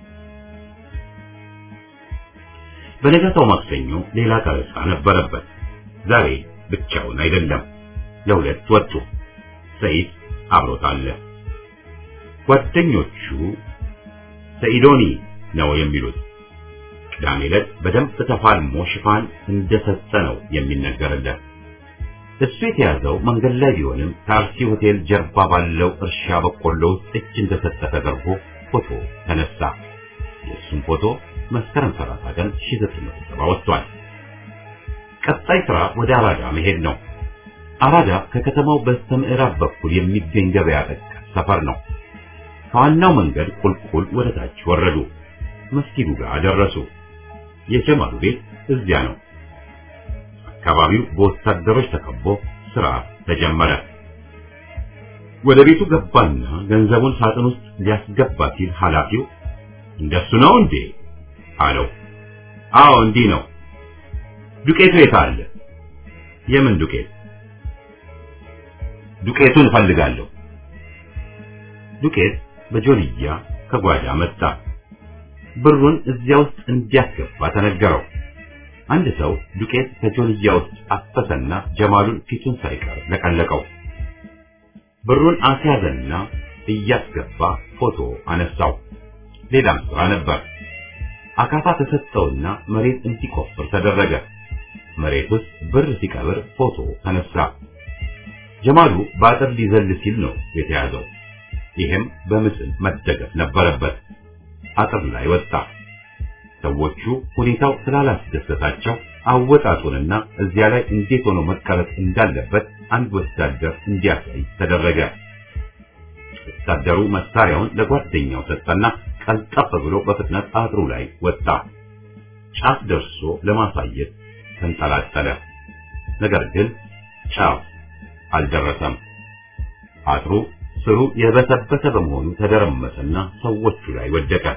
በነጋታው ማክሰኞ ሌላ ቀረጻ ነበረበት። ዛሬ ብቻውን አይደለም፣ ለሁለት ወጡ። ሰይድ አብሮት አለ። ጓደኞቹ ሰኢዶኒ ነው የሚሉት። ቅዳሜ ዕለት በደንብ ተፋልሞ ሽፋን እንደሰጠ ነው የሚነገርለት። እሱ የተያዘው መንገድ ላይ ቢሆንም ከአርሲ ሆቴል ጀርባ ባለው እርሻ በቆሎ ውስጥ እጅ እንደሰጠ ተደርጎ ፎቶ ተነሳ። የእሱም ፎቶ መስከረም 30 ቀን 1970 ወጥቷል። ቀጣይ ስራ ወደ አራዳ መሄድ ነው። አራዳ ከከተማው በስተ ምዕራብ በኩል የሚገኝ ገበያ ጠቀስ ሰፈር ነው። ከዋናው መንገድ ቁልቁል ወደ ታች ወረዱ። መስጊዱ ጋር ደረሱ። የጀማሉ ቤት እዚያ ነው። አካባቢው በወታደሮች ተከቦ ስራ ተጀመረ። ወደ ቤቱ ገባና ገንዘቡን ሳጥን ውስጥ ሊያስገባ ሲል ኃላፊው እንደሱ ነው እንዴ አለው። አዎ እንዲህ ነው። ዱቄቱ የት አለ? የምን ዱቄት? ዱቄቱን እፈልጋለሁ። ዱቄት በጆንያ ከጓዳ መጣ። ብሩን እዚያ ውስጥ እንዲያስገባ ተነገረው። አንድ ሰው ዱቄት ከጆንያ ውስጥ አፈሰና ጀማሉን ፊቱን ሳይቀር ለቀለቀው። ብሩን አስያዘና እያስገባ ፎቶ አነሳው። ሌላም ስራ ነበር። አካፋ ተሰጠውና መሬት እንዲቆፍር ተደረገ። መሬት ውስጥ ብር ሲቀብር ፎቶ ተነሳ። ጀማሉ በአጥር ሊዘል ሲል ነው የተያዘው። ይህም በምስል መደገፍ ነበረበት። አጥር ላይ ወጣ። ሰዎቹ ሁኔታው ስላላስደሰታቸው አወጣጡንና እዚያ ላይ እንዴት ሆኖ መቀረጽ እንዳለበት አንድ ወታደር እንዲያሳይ ተደረገ። ወታደሩ መሳሪያውን ለጓደኛው ሰጠና ቀልጠፍ ብሎ በፍጥነት አጥሩ ላይ ወጣ። ጫፍ ደርሶ ለማሳየት ተንጠላጠለ። ነገር ግን ጫፍ አልደረሰም። አጥሩ ስሩ የበሰበሰ በመሆኑ ተደረመሰና ሰዎቹ ላይ ወደቀ።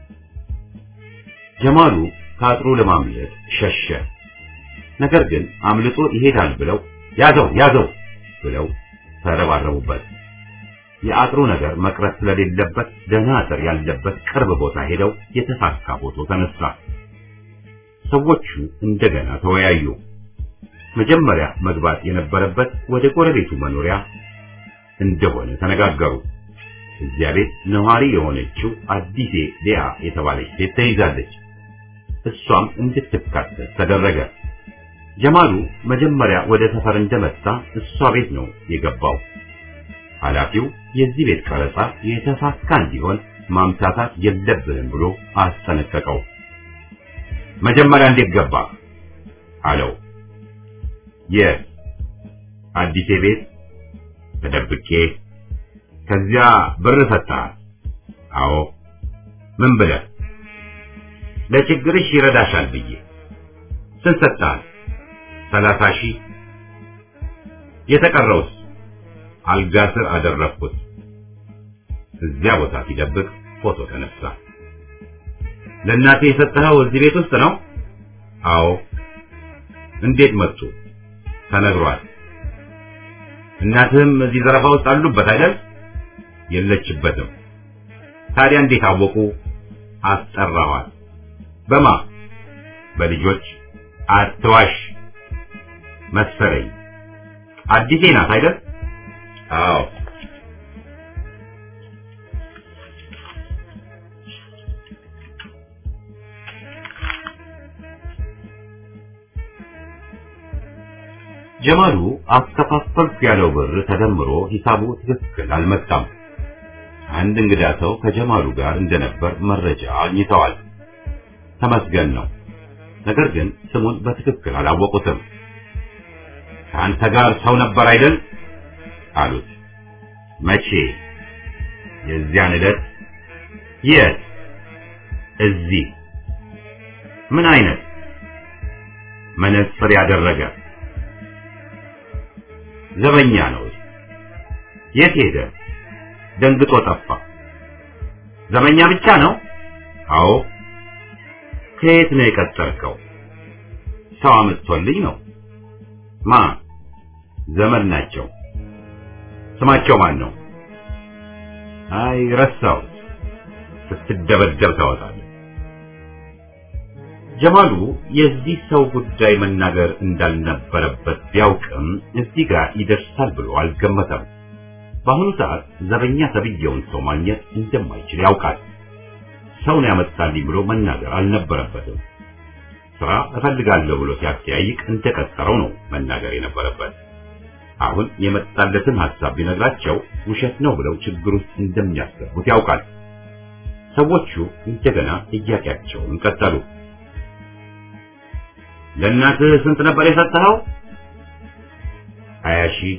ጀማሉ ከአጥሩ ለማምለጥ ሸሸ። ነገር ግን አምልጦ ይሄዳል ብለው ያዘው ያዘው ብለው ተረባረቡበት። የአጥሩ ነገር መቅረት ስለሌለበት ደህና አጥር ያለበት ቅርብ ቦታ ሄደው የተሳካ ፎቶ ተነሳ። ሰዎቹ እንደገና ተወያዩ። መጀመሪያ መግባት የነበረበት ወደ ጎረቤቱ መኖሪያ እንደሆነ ተነጋገሩ። እዚያ ቤት ነዋሪ የሆነችው አዲሴ ሊያ የተባለች ሴት ተይዛለች። እሷም እንድትካተት ተደረገ። ጀማሉ መጀመሪያ ወደ ሰፈር እንደመጣ እሷ ቤት ነው የገባው። ኃላፊው የዚህ ቤት ቀረጻ የተሳካ እንዲሆን ማምታታት የለብንም ብሎ አስጠነቀቀው። መጀመሪያ እንዴት ገባ አለው። የአዲሴ ቤት ተደብቄ ከዚያ ብር ሰጥተሃል? አዎ። ምን ብለህ? ለችግርሽ ይረዳሻል ብዬ። ስንት ሰጥተሃል? ሰላሳ ሺህ። የተቀረውስ? አልጋ ስር አደረግኩት። እዚያ ቦታ ሲደብቅ ፎቶ ተነሳ። ለእናቴ የሰጠኸው እዚህ ቤት ውስጥ ነው? አዎ። እንዴት መጡ? ተነግሯል። እናትህም እዚህ ዘረፋ ውስጥ አሉበት አይደል? የለችበትም። ታዲያ እንዴት አወቁ? አስጠራኋል። በማ? በልጆች። አትዋሽ መሰለኝ። አዲሴ ናት አይደል? አዎ። ጀማሉ አከፋፈልኩ ያለው ብር ተደምሮ ሂሳቡ ትክክል አልመጣም። አንድ እንግዳ ሰው ከጀማሉ ጋር እንደነበር መረጃ አግኝተዋል። ተመስገን ነው። ነገር ግን ስሙን በትክክል አላወቁትም። ከአንተ ጋር ሰው ነበር አይደል? አሉት። መቼ? የዚያን ዕለት። የት? እዚህ። ምን አይነት? መነጽር ያደረገ ዘበኛ ነው። የት ሄደ? ደንግጦ ጠፋ። ዘበኛ ብቻ ነው? አዎ። ከየት ነው የቀጠርከው? ሰው አምጥቶልኝ ነው። ማ? ዘመድ ናቸው። ስማቸው ማን ነው? አይ ረሳሁት። ስትደበደብ ታወጣለህ። ጀማሉ የዚህ ሰው ጉዳይ መናገር እንዳልነበረበት ቢያውቅም እዚህ ጋር ይደርሳል ብሎ አልገመተም። በአሁኑ ሰዓት ዘበኛ ተብዬውን ሰው ማግኘት እንደማይችል ያውቃል። ሰውን ያመጣልኝ ብሎ መናገር አልነበረበትም። ስራ እፈልጋለሁ ብሎ ሲያጠያይቅ እንደቀጠረው ነው መናገር የነበረበት። አሁን የመጣለትን ሐሳብ ቢነግራቸው ውሸት ነው ብለው ችግር ውስጥ እንደሚያስገቡት ያውቃል። ሰዎቹ እንደገና ጥያቄያቸውን ቀጠሉ። ለእናትህ ስንት ነበር የሰጠኸው? ሀያ ሺህ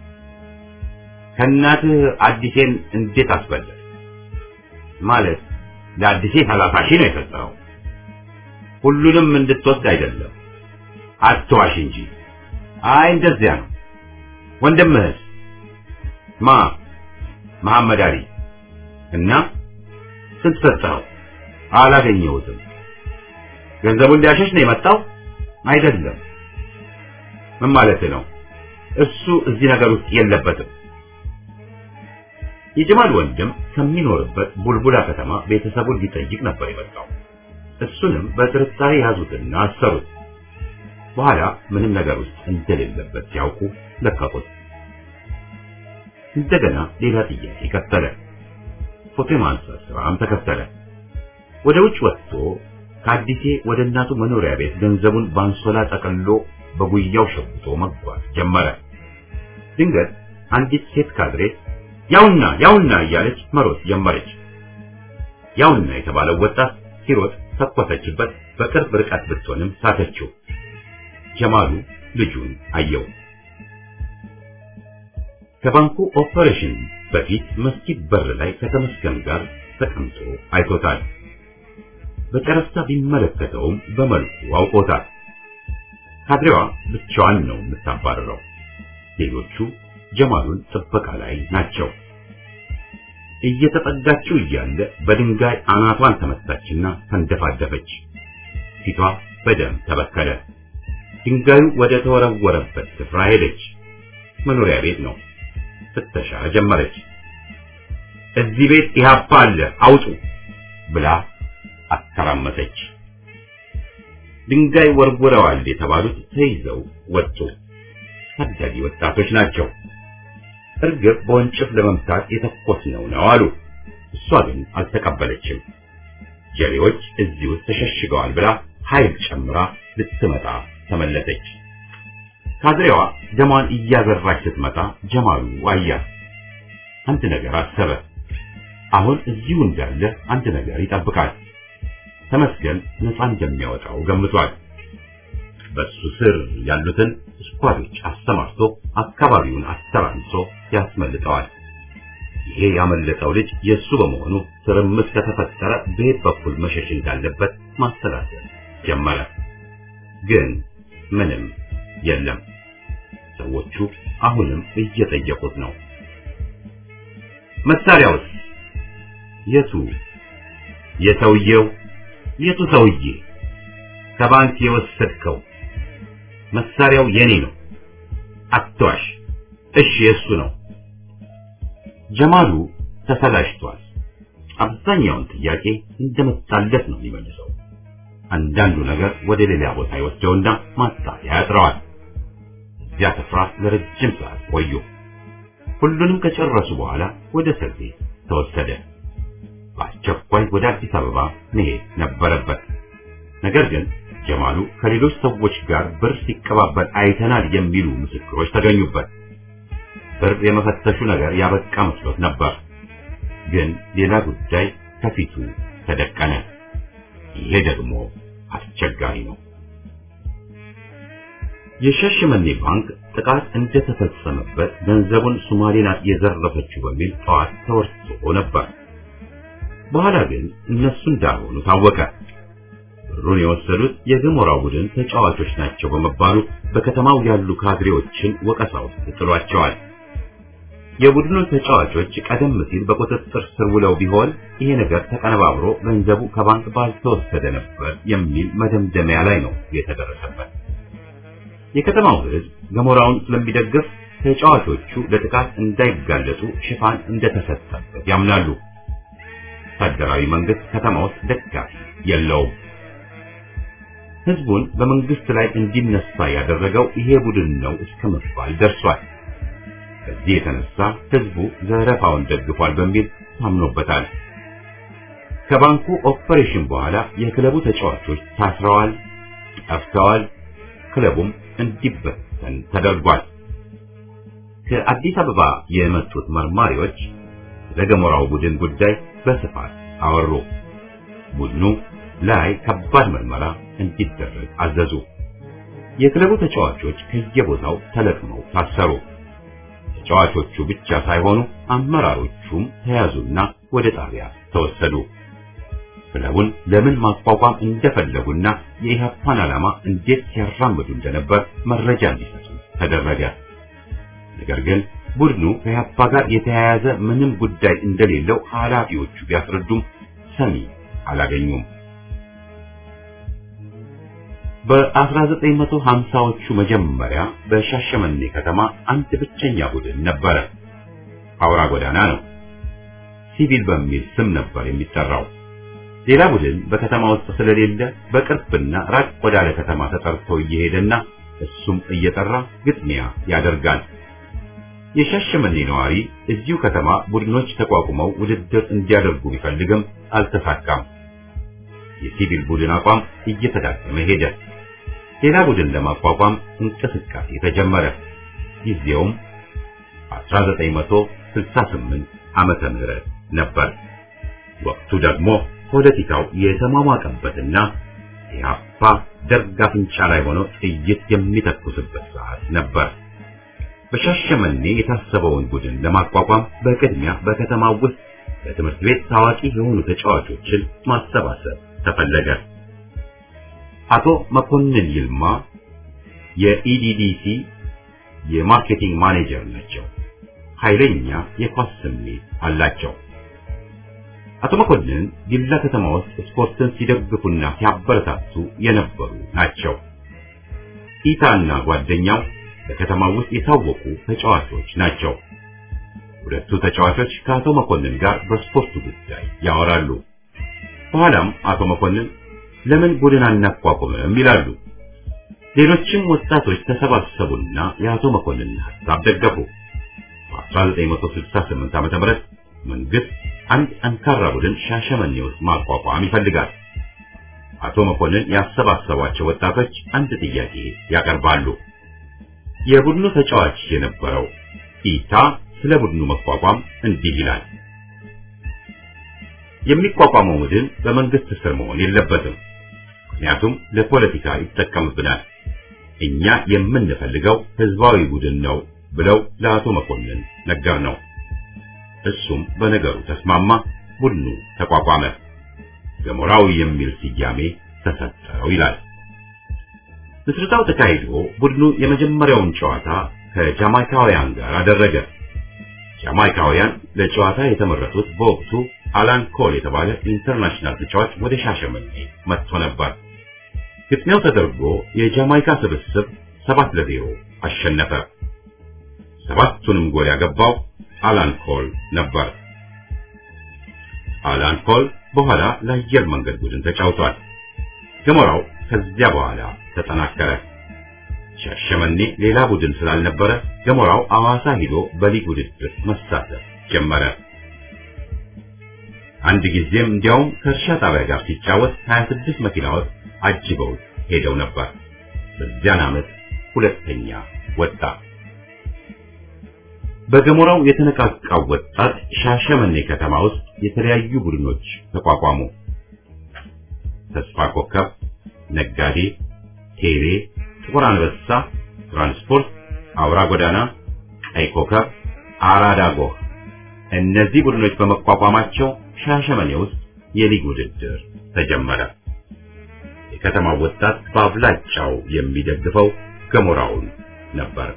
ከእናትህ አዲሴን እንዴት አስበለጥ? ማለት ለአዲሴ ሰላሳ ሺህ ነው የሰጠኸው። ሁሉንም እንድትወስድ አይደለም፣ አትዋሽ እንጂ። አይ እንደዚያ ነው። ወንድምህስ? ማ መሐመድ አሊ እና ስንት ሰጠኸው? አላገኘሁትም። ገንዘቡን ሊያሸሽ ነው የመጣው? አይደለም። ምን ማለት ነው? እሱ እዚህ ነገር ውስጥ የለበትም። የጀማል ወንድም ከሚኖርበት ቡልቡላ ከተማ ቤተሰቡን ሊጠይቅ ነበር የመጣው። እሱንም በጥርጣሬ ያዙትና አሰሩት። በኋላ ምንም ነገር ውስጥ እንደሌለበት ሲያውቁ ለቀቁት። እንደገና ሌላ ጥያቄ ቀጠለ። ፎቶ የማንሳት ስራም ተከተለ። ወደ ውጭ ወጥቶ ከአዲሴ ወደ እናቱ መኖሪያ ቤት ገንዘቡን በአንሶላ ጠቅልሎ በጉያው ሸጉጦ መጓዝ ጀመረ። ድንገት አንዲት ሴት ካድሬ ያውና ያውና እያለች መሮጥ ጀመረች። ያውና የተባለው ወጣት ሲሮጥ ተኮሰችበት። በቅርብ ርቀት ብትሆንም ሳተችው። ጀማሉ ልጁን አየው። ከባንኩ ኦፐሬሽን በፊት መስጊድ በር ላይ ከተመስገን ጋር ተቀምጦ አይቶታል። በጨረፍታ ቢመለከተውም በመልኩ አውቆታል። ካድሬዋ ብቻዋን ነው የምታባረረው። ሌሎቹ ጀማሉን ጥበቃ ላይ ናቸው። እየተጠጋችው እያለ በድንጋይ አናቷን ተመታችና ተንደፋደፈች። ፊቷ በደም ተበከለ። ድንጋዩ ወደ ተወረወረበት ስፍራ ሄደች። መኖሪያ ቤት ነው። ፍተሻ ጀመረች። እዚህ ቤት ኢህአፓ አለ አውጡ ብላ አተራመሰች። ድንጋይ ወርውረዋል የተባሉት ተይዘው ወጡ። ታዳጊ ወጣቶች ናቸው። እርግብ በወንጭፍ ለመምታት የተኮስነው ነው አሉ። እሷ ግን አልተቀበለችም። ጀሌዎች እዚህ ውስጥ ተሸሽገዋል ብላ ኃይል ጨምራ ልትመጣ ተመለሰች። ካድሬዋ ደሟን እያዘራች ስትመጣ ጀማሉ አያት። አንድ ነገር አሰበ። አሁን እዚሁ እንዳለ አንድ ነገር ይጠብቃል። ተመስገን ነፃ እንደሚያወጣው ገምቷል። በሱ ስር ያሉትን ስኳዶች አሰማርቶ አካባቢውን አስተራምሶ ያስመልጠዋል። ይሄ ያመለጠው ልጅ የሱ በመሆኑ ትርምስ ከተፈጠረ በየት በኩል መሸሽ እንዳለበት ማሰላሰል ጀመረ። ግን ምንም የለም። ሰዎቹ አሁንም እየጠየቁት ነው። መሳሪያውስ የቱ? የሰውየው የቱ ሰውዬ? ከባንክ የወሰድከው መሳሪያው የኔ ነው። አትዋሽ። እሺ የሱ ነው። ጀማሉ ተሰላሽቷል። አብዛኛውን ጥያቄ እንደመጣለት ነው የሚመልሰው። አንዳንዱ ነገር ወደ ሌላ ቦታ ይወስደውና ማጣሪያ ያጥረዋል። እዚያ ስፍራ ለረጅም ሰዓት ቆዩ። ሁሉንም ከጨረሱ በኋላ ወደ እስር ቤት ተወሰደ። በአስቸኳይ ወደ አዲስ አበባ መሄድ ነበረበት። ነገር ግን ጀማሉ ከሌሎች ሰዎች ጋር ብር ሲቀባበል አይተናል የሚሉ ምስክሮች ተገኙበት። ብር የመፈተሹ ነገር ያበቃ መስሎት ነበር። ግን ሌላ ጉዳይ ከፊቱ ተደቀነ። ይሄ ደግሞ አስቸጋሪ ነው። የሻሸመኔ ባንክ ጥቃት እንደተፈጸመበት ገንዘቡን ሶማሌ ናት የዘረፈችው በሚል ጠዋት ተወርሶ ነበር። በኋላ ግን እነሱ እንዳልሆኑ ታወቀ። ብሩን የወሰዱት የገሞራው ቡድን ተጫዋቾች ናቸው በመባሉ በከተማው ያሉ ካድሬዎችን ወቀሳ ውስጥ ጥሏቸዋል። የቡድኑ ተጫዋቾች ቀደም ሲል በቁጥጥር ስር ውለው ቢሆን ይሄ ነገር ተቀነባብሮ ገንዘቡ ከባንክ ባልተወሰደ ነበር የሚል መደምደሚያ ላይ ነው የተደረሰበት። የከተማው ሕዝብ ገሞራውን ስለሚደግፍ ተጫዋቾቹ ለጥቃት እንዳይጋለጡ ሽፋን እንደተሰጠበት ያምናሉ። ወታደራዊ መንግስት ከተማ ውስጥ ደጋፊ የለውም። ህዝቡን በመንግስት ላይ እንዲነሳ ያደረገው ይሄ ቡድን ነው እስከ መባል ደርሷል። በዚህ የተነሳ ህዝቡ ዘረፋውን ደግፏል በሚል ታምኖበታል። ከባንኩ ኦፐሬሽን በኋላ የክለቡ ተጫዋቾች ታስረዋል፣ ጠፍተዋል። ክለቡም እንዲበተን ተደርጓል። ከአዲስ አበባ የመጡት መርማሪዎች ስለ ገሞራው ቡድን ጉዳይ በስፋት አወሩ። ቡድኑ ላይ ከባድ ምርመራ እንዲደረግ አዘዙ። የክለቡ ተጫዋቾች ከየቦታው ተለቅመው ታሰሩ። ተጫዋቾቹ ብቻ ሳይሆኑ አመራሮቹም ተያዙና ወደ ጣቢያ ተወሰዱ። ክለቡን ለምን ማቋቋም እንደፈለጉና የኢህአፓን ዓላማ እንዴት ሲያራምዱ እንደነበር መረጃ እንዲሰጡ ተደረገ። ነገር ግን ቡድኑ ከኢህአፓ ጋር የተያያዘ ምንም ጉዳይ እንደሌለው ኃላፊዎቹ ቢያስረዱም ሰሚ አላገኙም። በ1950ዎቹ መጀመሪያ በሻሸመኔ ከተማ አንድ ብቸኛ ቡድን ነበረ። አውራ ጎዳና ነው። ሲቪል በሚል ስም ነበር የሚጠራው። ሌላ ቡድን በከተማ ውስጥ ስለሌለ በቅርብና ራቅ ወዳለ ከተማ ተጠርቶ እየሄደና እሱም እየጠራ ግጥሚያ ያደርጋል። የሻሸመኔ ነዋሪ እዚሁ ከተማ ቡድኖች ተቋቁመው ውድድር እንዲያደርጉ ቢፈልግም አልተሳካም። የሲቪል ቡድን አቋም እየተዳከመ ሄደ። ሌላ ቡድን ለማቋቋም እንቅስቃሴ ተጀመረ። ጊዜውም 1968 ዓመተ ምህረት ነበር። ወቅቱ ደግሞ ፖለቲካው የተሟሟቀበትና ኢህአፓ ደርግ አፍንጫ ላይ ሆኖ ጥይት የሚተኩስበት ሰዓት ነበር። በሻሸመኔ የታሰበውን ቡድን ለማቋቋም በቅድሚያ በከተማው ውስጥ በትምህርት ቤት ታዋቂ የሆኑ ተጫዋቾችን ማሰባሰብ ተፈለገ። አቶ መኮንን ይልማ የኢዲዲሲ የማርኬቲንግ ማኔጀር ናቸው። ኃይለኛ የኳስ ስሜት አላቸው። አቶ መኮንን ዲላ ከተማ ውስጥ ስፖርትን ሲደግፉና ሲያበረታቱ የነበሩ ናቸው። ኢታና ጓደኛው በከተማው ውስጥ የታወቁ ተጫዋቾች ናቸው። ሁለቱ ተጫዋቾች ከአቶ መኮንን ጋር በስፖርቱ ጉዳይ ያወራሉ። በኋላም አቶ መኮንን ለምን ቡድን አናቋቁምም ይላሉ። ሌሎችም ወጣቶች ተሰባሰቡና የአቶ መኮንን ሐሳብ ደገፉ። በ1968 ዓ.ም መንግስት አንድ ጠንካራ ቡድን ሻሸመኔ ውስጥ ማቋቋም ይፈልጋል። አቶ መኮንን ያሰባሰቧቸው ወጣቶች አንድ ጥያቄ ያቀርባሉ። የቡድኑ ተጫዋች የነበረው ኢታ ስለ ቡድኑ መቋቋም እንዲህ ይላል። የሚቋቋመው ቡድን በመንግስት ስር መሆን የለበትም። ምክንያቱም ለፖለቲካ ይጠቀምብናል። እኛ የምንፈልገው ህዝባዊ ቡድን ነው ብለው ለአቶ መኮንን ነገር ነው። እሱም በነገሩ ተስማማ። ቡድኑ ተቋቋመ። ገሞራዊ የሚል ስያሜ ተሰጠው ይላል። ምስረታው ተካሂዶ ቡድኑ የመጀመሪያውን ጨዋታ ከጃማይካውያን ጋር አደረገ። ጃማይካውያን ለጨዋታ የተመረጡት በወቅቱ አላን ኮል የተባለ ኢንተርናሽናል ተጫዋች ወደ ሻሸመኔ መጥቶ ነበር። ግጥሚያው ተደርጎ የጃማይካ ስብስብ ሰባት ለዜሮ አሸነፈ። ሰባቱንም ጎል ያገባው አላን ኮል ነበር። አላን ኮል በኋላ ለአየር መንገድ ቡድን ተጫውቷል። ገሞራው ከዚያ በኋላ ተጠናከረ። ሻሸመኔ ሌላ ቡድን ስላልነበረ ገሞራው አዋሳ ሂዶ በሊግ ውድድር መሳተፍ ጀመረ። አንድ ጊዜም እንዲያውም ከእርሻ ጣቢያ ጋር ሲጫወት 26 መኪናዎች አጅበውት ሄደው ነበር። በዚያን ዓመት ሁለተኛ ወጣ። በገሞራው የተነቃቃው ወጣት ሻሸመኔ ከተማ ውስጥ የተለያዩ ቡድኖች ተቋቋሙ። ተስፋ ኮከብ፣ ነጋዴ፣ ቴሌ፣ ጥቁር አንበሳ፣ ትራንስፖርት፣ አውራ ጎዳና፣ ቀይ ኮከብ፣ አራዳ ጎህ። እነዚህ ቡድኖች በመቋቋማቸው ሻሸመኔ ውስጥ የሊግ ውድድር ተጀመረ። የከተማው ወጣት በአብላጫው የሚደግፈው ገሞራውን ነበር።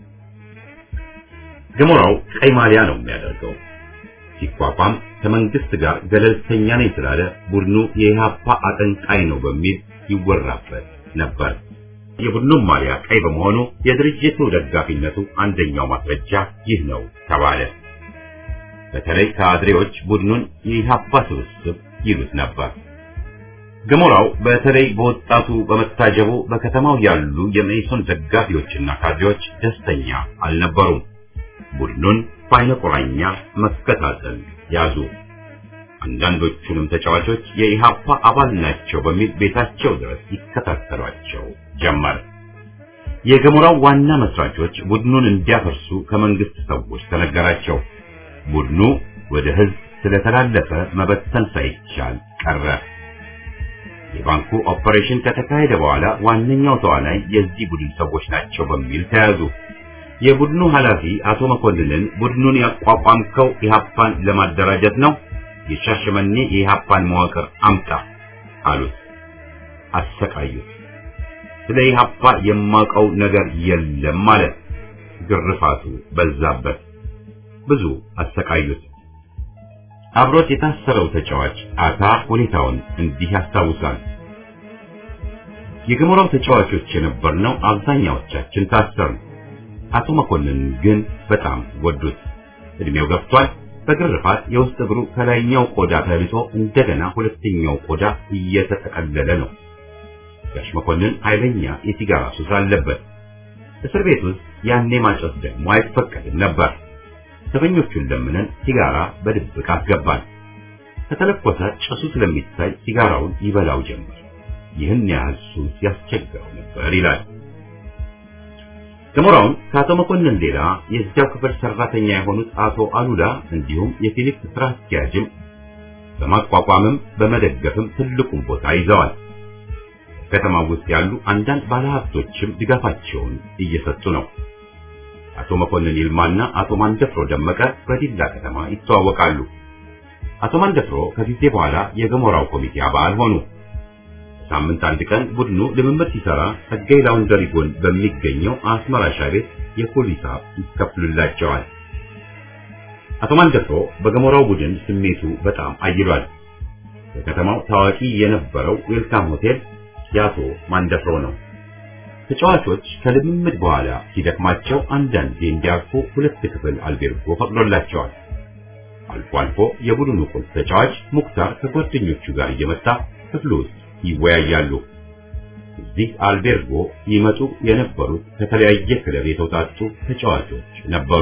ገሞራው ቀይ ማሊያ ነው የሚያደርገው። ሲቋቋም ከመንግስት ጋር ገለልተኛ ነኝ ስላለ ቡድኑ የኢህአፓ አቀንቃይ ነው በሚል ይወራበት ነበር። የቡድኑም ማሊያ ቀይ በመሆኑ የድርጅቱ ደጋፊነቱ አንደኛው ማስረጃ ይህ ነው ተባለ። በተለይ ካድሬዎች ቡድኑን የኢህአፓ ስብስብ ይሉት ነበር። ገሞራው በተለይ በወጣቱ በመታጀቡ በከተማው ያሉ የመኢሶን ደጋፊዎችና ካድሬዎች ደስተኛ አልነበሩም። ቡድኑን በዓይነ ቁራኛ መከታተል ያዙ። አንዳንዶቹንም ተጫዋቾች የኢሃፓ አባል ናቸው በሚል ቤታቸው ድረስ ይከታተሏቸው ጀመር። የገሞራው ዋና መስራቾች ቡድኑን እንዲያፈርሱ ከመንግስት ሰዎች ተነገራቸው። ቡድኑ ወደ ህዝብ ስለተላለፈ መበተን ሳይቻል ቀረ። የባንኩ ኦፐሬሽን ከተካሄደ በኋላ ዋነኛው ተዋናይ የዚህ ቡድን ሰዎች ናቸው በሚል ተያዙ። የቡድኑ ኃላፊ አቶ መኮንንን ቡድኑን ያቋቋምከው ኢሃፓን ለማደራጀት ነው፣ የሻሸመኔ የኢሃፓን መዋቅር አምጣ አሉት። አሰቃዩት። ስለ ኢሃፓ የማውቀው ነገር የለም ማለት ግርፋቱ በዛበት። ብዙ አሰቃዩት። አብሮት የታሰረው ተጫዋች አታ ሁኔታውን እንዲህ ያስታውሳል። የገሞራው ተጫዋቾች የነበርነው አብዛኛዎቻችን ታሰርን። አቶ መኮንን ግን በጣም ወዱት። እድሜው ገፍቷል። በግርፋት የውስጥ እግሩ ከላይኛው ቆዳ ተልጦ እንደገና ሁለተኛው ቆዳ እየተጠቀለለ ነው። ጋሽ መኮንን ኃይለኛ የሲጋራ ሱስ አለበት። እስር ቤት ውስጥ ያኔ ማጨስ ደግሞ አይፈቀድም ነበር። ዘበኞቹን ለምነን ሲጋራ በድብቅ አስገባን። ከተለኮሰ ጭሱ ስለሚታይ ሲጋራውን ይበላው ጀመር። ይህን ያህል ሱስ ያስቸግረው ነበር ይላል። ገሞራውን ከአቶ መኮንን ሌላ የዚያው ክፍል ሰራተኛ የሆኑት አቶ አሉላ እንዲሁም የፊሊፕስ ስራ አስኪያጅም በማቋቋምም በመደገፍም ትልቁን ቦታ ይዘዋል። ከተማ ውስጥ ያሉ አንዳንድ ባለሀብቶችም ድጋፋቸውን እየሰጡ ነው። አቶ መኮንን ይልማና አቶ ማንደፍሮ ደመቀ በዲላ ከተማ ይተዋወቃሉ። አቶ ማንደፍሮ ከጊዜ በኋላ የገሞራው ኮሚቴ አባል ሆኑ። ሳምንት አንድ ቀን ቡድኑ ልምምድ ሲሰራ ጸጋይ ላውንደሪ ጎን በሚገኘው አስመራ ሻይ ቤት የፖሊስ ይከፍሉላቸዋል። አቶ ማንደፍሮ በገሞራው ቡድን ስሜቱ በጣም አይሏል። በከተማው ታዋቂ የነበረው ዌልካም ሆቴል የአቶ ማንደፍሮ ነው። ተጫዋቾች ከልምምድ በኋላ ሲደክማቸው አንዳንዴ እንዲያርፉ ሁለት ክፍል አልቤርጎ ፈቅዶላቸዋል። አልፎ አልፎ የቡድኑ ቁልፍ ተጫዋች ሙክታር ከጓደኞቹ ጋር እየመጣ ክፍሉ ውስጥ ይወያያሉ። እዚህ አልቤርጎ ይመጡ የነበሩት ከተለያየ ክለብ የተውጣጡ ተጫዋቾች ነበሩ።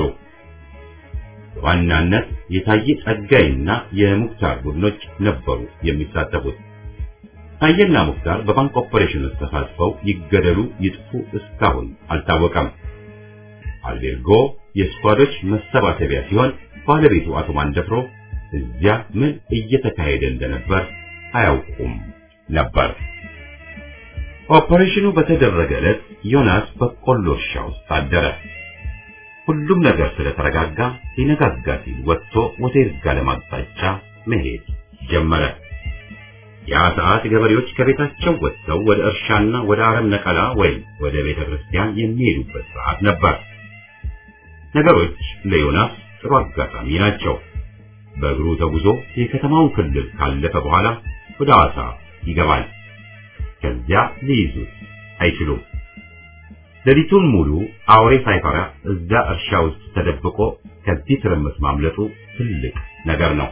በዋናነት የታየ ጸጋይና የሙክታር ቡድኖች ነበሩ የሚሳተፉት። ታየና ሙክታር በባንክ ኦፐሬሽን ውስጥ ተሳትፈው ይገደሉ ይጥፉ እስካሁን አልታወቀም። አልቤርጎ የስኳዶች መሰባሰቢያ ሲሆን ባለቤቱ አቶ ማንደፍሮ እዚያ ምን እየተካሄደ እንደነበር አያውቁም ነበር። ኦፐሬሽኑ በተደረገ ዕለት ዮናስ በቆሎ እርሻ ውስጥ አደረ። ሁሉም ነገር ስለተረጋጋ ሊነጋጋ ሲል ወጥቶ ወደ ይርጋለም አቅጣጫ መሄድ ጀመረ። ያ ሰዓት ገበሬዎች ከቤታቸው ወጥተው ወደ እርሻና ወደ አረም ነቀላ ወይም ወደ ቤተ ክርስቲያን የሚሄዱበት ሰዓት ነበር። ነገሮች ለዮናስ ጥሩ አጋጣሚ ናቸው። በእግሩ ተጉዞ የከተማውን ክልል ካለፈ በኋላ ወደ ሐዋሳ ይገባል። ከዚያ ሊይዙት አይችሉም። ሌሊቱን ሙሉ አውሬ ሳይፈራ እዛ እርሻ ውስጥ ተደብቆ ከዚህ ትርምስ ማምለጡ ትልቅ ነገር ነው።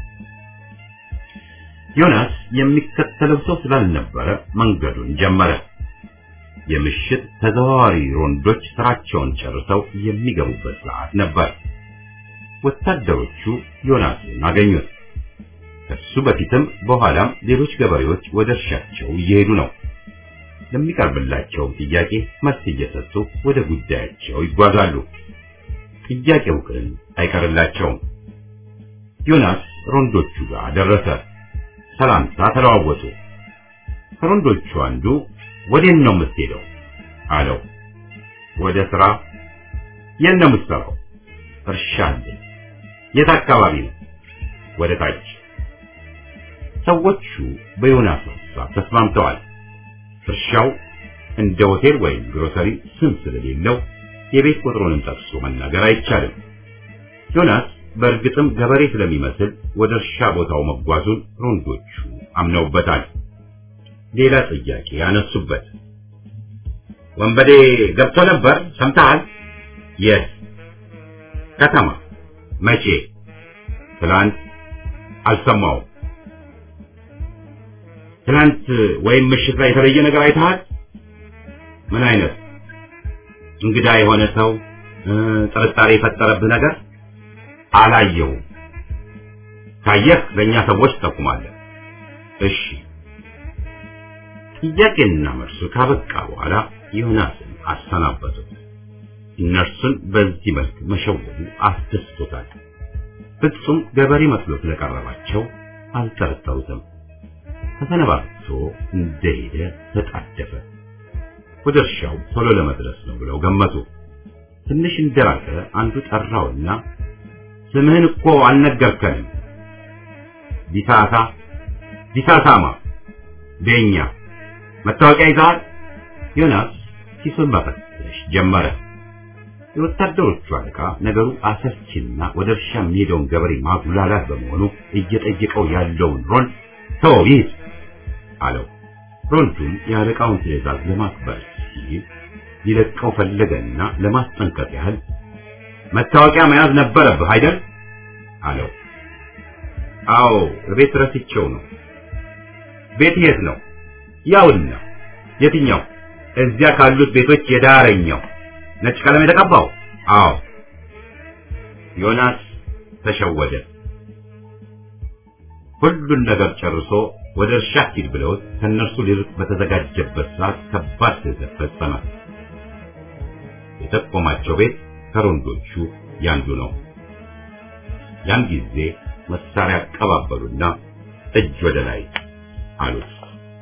ዮናስ የሚከተለው ሰው ስላልነበረ መንገዱን ጀመረ። የምሽት ተዘዋዋሪ ሮንዶች ስራቸውን ጨርሰው የሚገቡበት ሰዓት ነበር። ወታደሮቹ ዮናስን አገኙት። ከሱ በፊትም በኋላም ሌሎች ገበሬዎች ወደ እርሻቸው እየሄዱ ነው። ለሚቀርብላቸው ጥያቄ መልስ እየሰጡ ወደ ጉዳያቸው ይጓዛሉ። ጥያቄው ግን አይቀርላቸውም። ዮናስ ሮንዶቹ ጋር ደረሰ። ሰላምታ ተለዋወጡ። ከሮንዶቹ አንዱ ወዴት ነው የምትሄደው አለው። ወደ ስራ። የት ነው የምትሰራው? እርሻ አለኝ። የት አካባቢ ነው? ወደ ታች። ሰዎቹ በዮናስ ሐሳብ ተስማምተዋል። እርሻው እንደ ሆቴል ወይም ግሮሰሪ ስም ስለሌለው የቤት ቁጥሩንም ጠቅሶ መናገር አይቻልም። ዮናስ በእርግጥም ገበሬ ስለሚመስል ወደ እርሻ ቦታው መጓዙን ሮንዶቹ አምነውበታል። ሌላ ጥያቄ ያነሱበት። ወንበዴ ገብቶ ነበር ሰምተሃል? የት ከተማ? መቼ? ትላንት። አልሰማውም። ትላንት ወይም ምሽት ላይ የተለየ ነገር አይተሃል? ምን አይነት እንግዳ የሆነ ሰው ጥርጣሬ የፈጠረብህ ነገር? አላየውም። ካየህ ለእኛ ሰዎች ትጠቁማለህ። እሺ። ጥያቄና መልሱ ካበቃ በኋላ ዮናስን አሰናበቱት። እነርሱን በዚህ መልክ መሸወዱ አስደስቶታል። ፍጹም ገበሬ መስሎ ስለቀረባቸው አልጠረጠሩትም። ተሰነባብቶ እንደሄደ ተጣደፈ። ወደ እርሻው ቶሎ ለመድረስ ነው ብለው ገመቱ። ትንሽ እንደራቀ አንዱ ጠራውና ስምህን እኮ አልነገርከንም። ዲሳሳ ዲሳሳማ ቤኛ መታወቂያ ይዘሃል? ዮናስ ኪሱን መፈተሽ ጀመረ። የወታደሮቹ አለቃ ነገሩ አሰልቺና ወደ እርሻ የሚሄደውን ገበሬ ማጉላላት በመሆኑ እየጠየቀው ያለውን ሮል ተወው ይሂድ አለው። ሮልዱም የአለቃውን ትዕዛዝ ለማክበር ሲል ሊለቀው ፈለገና ለማስጠንቀቅ ያህል መታወቂያ መያዝ ነበረብህ አይደል አለው። አዎ ቤት ረስቼው ነው። ቤት የት ነው? ያውና የትኛው? እዚያ ካሉት ቤቶች የዳረኛው ነጭ ቀለም የተቀባው? አዎ። ዮናስ ተሸወደ። ሁሉን ነገር ጨርሶ ወደ እርሻ ሂድ ብለውት ከእነርሱ ሊርቅ በተዘጋጀበት ሰዓት ከባድ ስህተት ፈጸመ። የጠቆማቸው ቤት ከሮንዶቹ ያንዱ ነው። ያን ጊዜ መሳሪያ አቀባበሉና እጅ ወደ ላይ አሉት።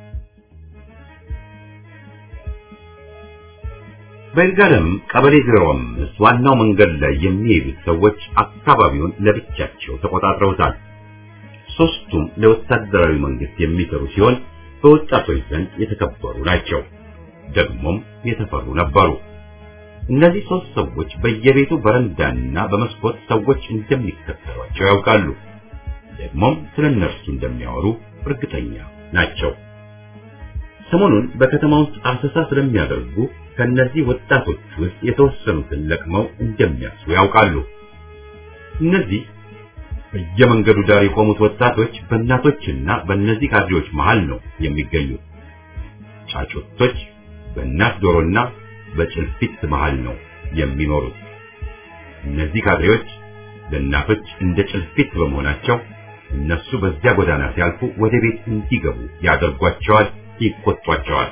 በይርጋለም ቀበሌ ዜሮ አምስት ዋናው መንገድ ላይ የሚሄዱት ሰዎች አካባቢውን ለብቻቸው ተቆጣጥረውታል። ሶስቱም ለወታደራዊ መንግስት የሚሰሩ ሲሆን በወጣቶች ዘንድ የተከበሩ ናቸው። ደግሞም የተፈሩ ነበሩ። እነዚህ ሶስት ሰዎች በየቤቱ በረንዳና በመስኮት ሰዎች እንደሚከተሏቸው ያውቃሉ። ደግሞም ስለ እነርሱ እንደሚያወሩ እርግጠኛ ናቸው። ሰሞኑን በከተማ ውስጥ አሰሳ ስለሚያደርጉ ከነዚህ ወጣቶች ውስጥ የተወሰኑትን ለቅመው እንደሚያስሩ ያውቃሉ። እነዚህ በየመንገዱ ዳር የቆሙት ወጣቶች በእናቶችና በእነዚህ ካድሬዎች መሃል ነው የሚገኙት። ጫጩቶች በእናት ዶሮና በጭልፊት መሃል ነው የሚኖሩት። እነዚህ ካድሬዎች ለእናቶች እንደ ጭልፊት በመሆናቸው እነሱ በዚያ ጎዳና ሲያልፉ ወደ ቤት እንዲገቡ ያደርጓቸዋል፣ ይቆጧቸዋል።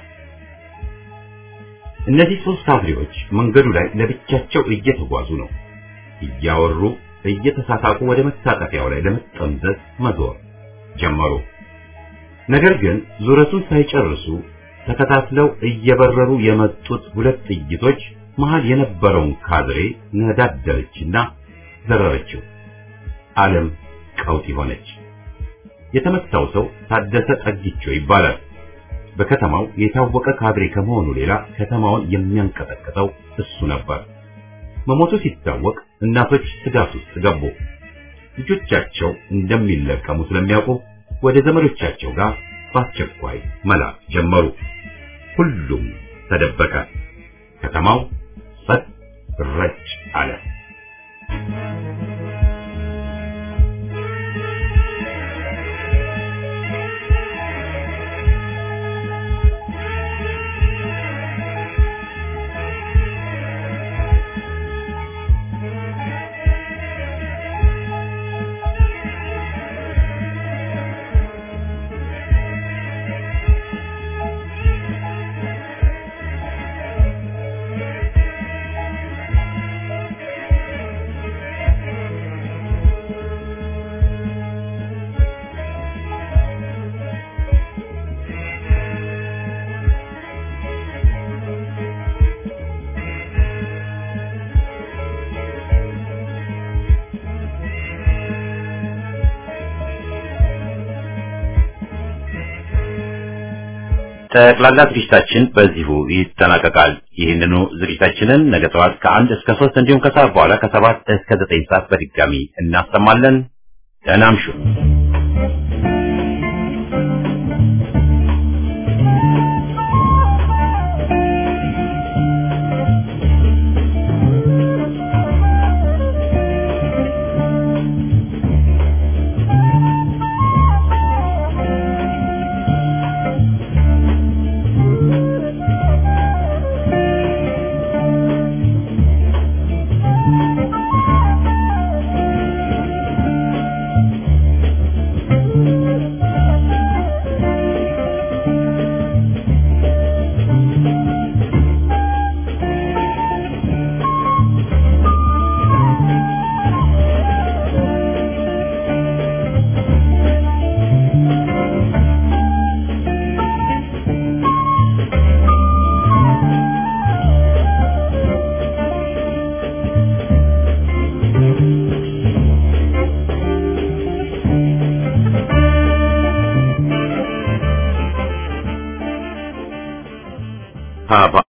እነዚህ ሶስት ካድሬዎች መንገዱ ላይ ለብቻቸው እየተጓዙ ነው። እያወሩ እየተሳሳቁ ወደ መታጠፊያው ላይ ለመጠምዘዝ መዞር ጀመሩ። ነገር ግን ዙረቱን ሳይጨርሱ ተከታትለው እየበረሩ የመጡት ሁለት ጥይቶች መሃል የነበረውን ካድሬ ነዳደረችና ዘረረችው። ዓለም ቀውጢ ሆነች። የተመታው ሰው ታደሰ ጠጊቾ ይባላል። በከተማው የታወቀ ካድሬ ከመሆኑ ሌላ ከተማውን የሚያንቀጠቅጠው እሱ ነበር። መሞቱ ሲታወቅ እናቶች ስጋት ውስጥ ገቡ። ልጆቻቸው እንደሚለቀሙ ስለሚያውቁ ወደ ዘመዶቻቸው ጋር በአስቸኳይ መላክ ጀመሩ። ሁሉም ተደበቀ። ከተማው ጸጥ ረጭ አለ። ጠቅላላ ዝግጅታችን በዚሁ ይጠናቀቃል። ይህንኑ ዝግጅታችንን ነገ ጠዋት ከአንድ እስከ ሶስት እንዲሁም ከሰዓት በኋላ ከሰባት እስከ ዘጠኝ ሰዓት በድጋሚ እናሰማለን። ደህና እምሹ። ኢህአፓ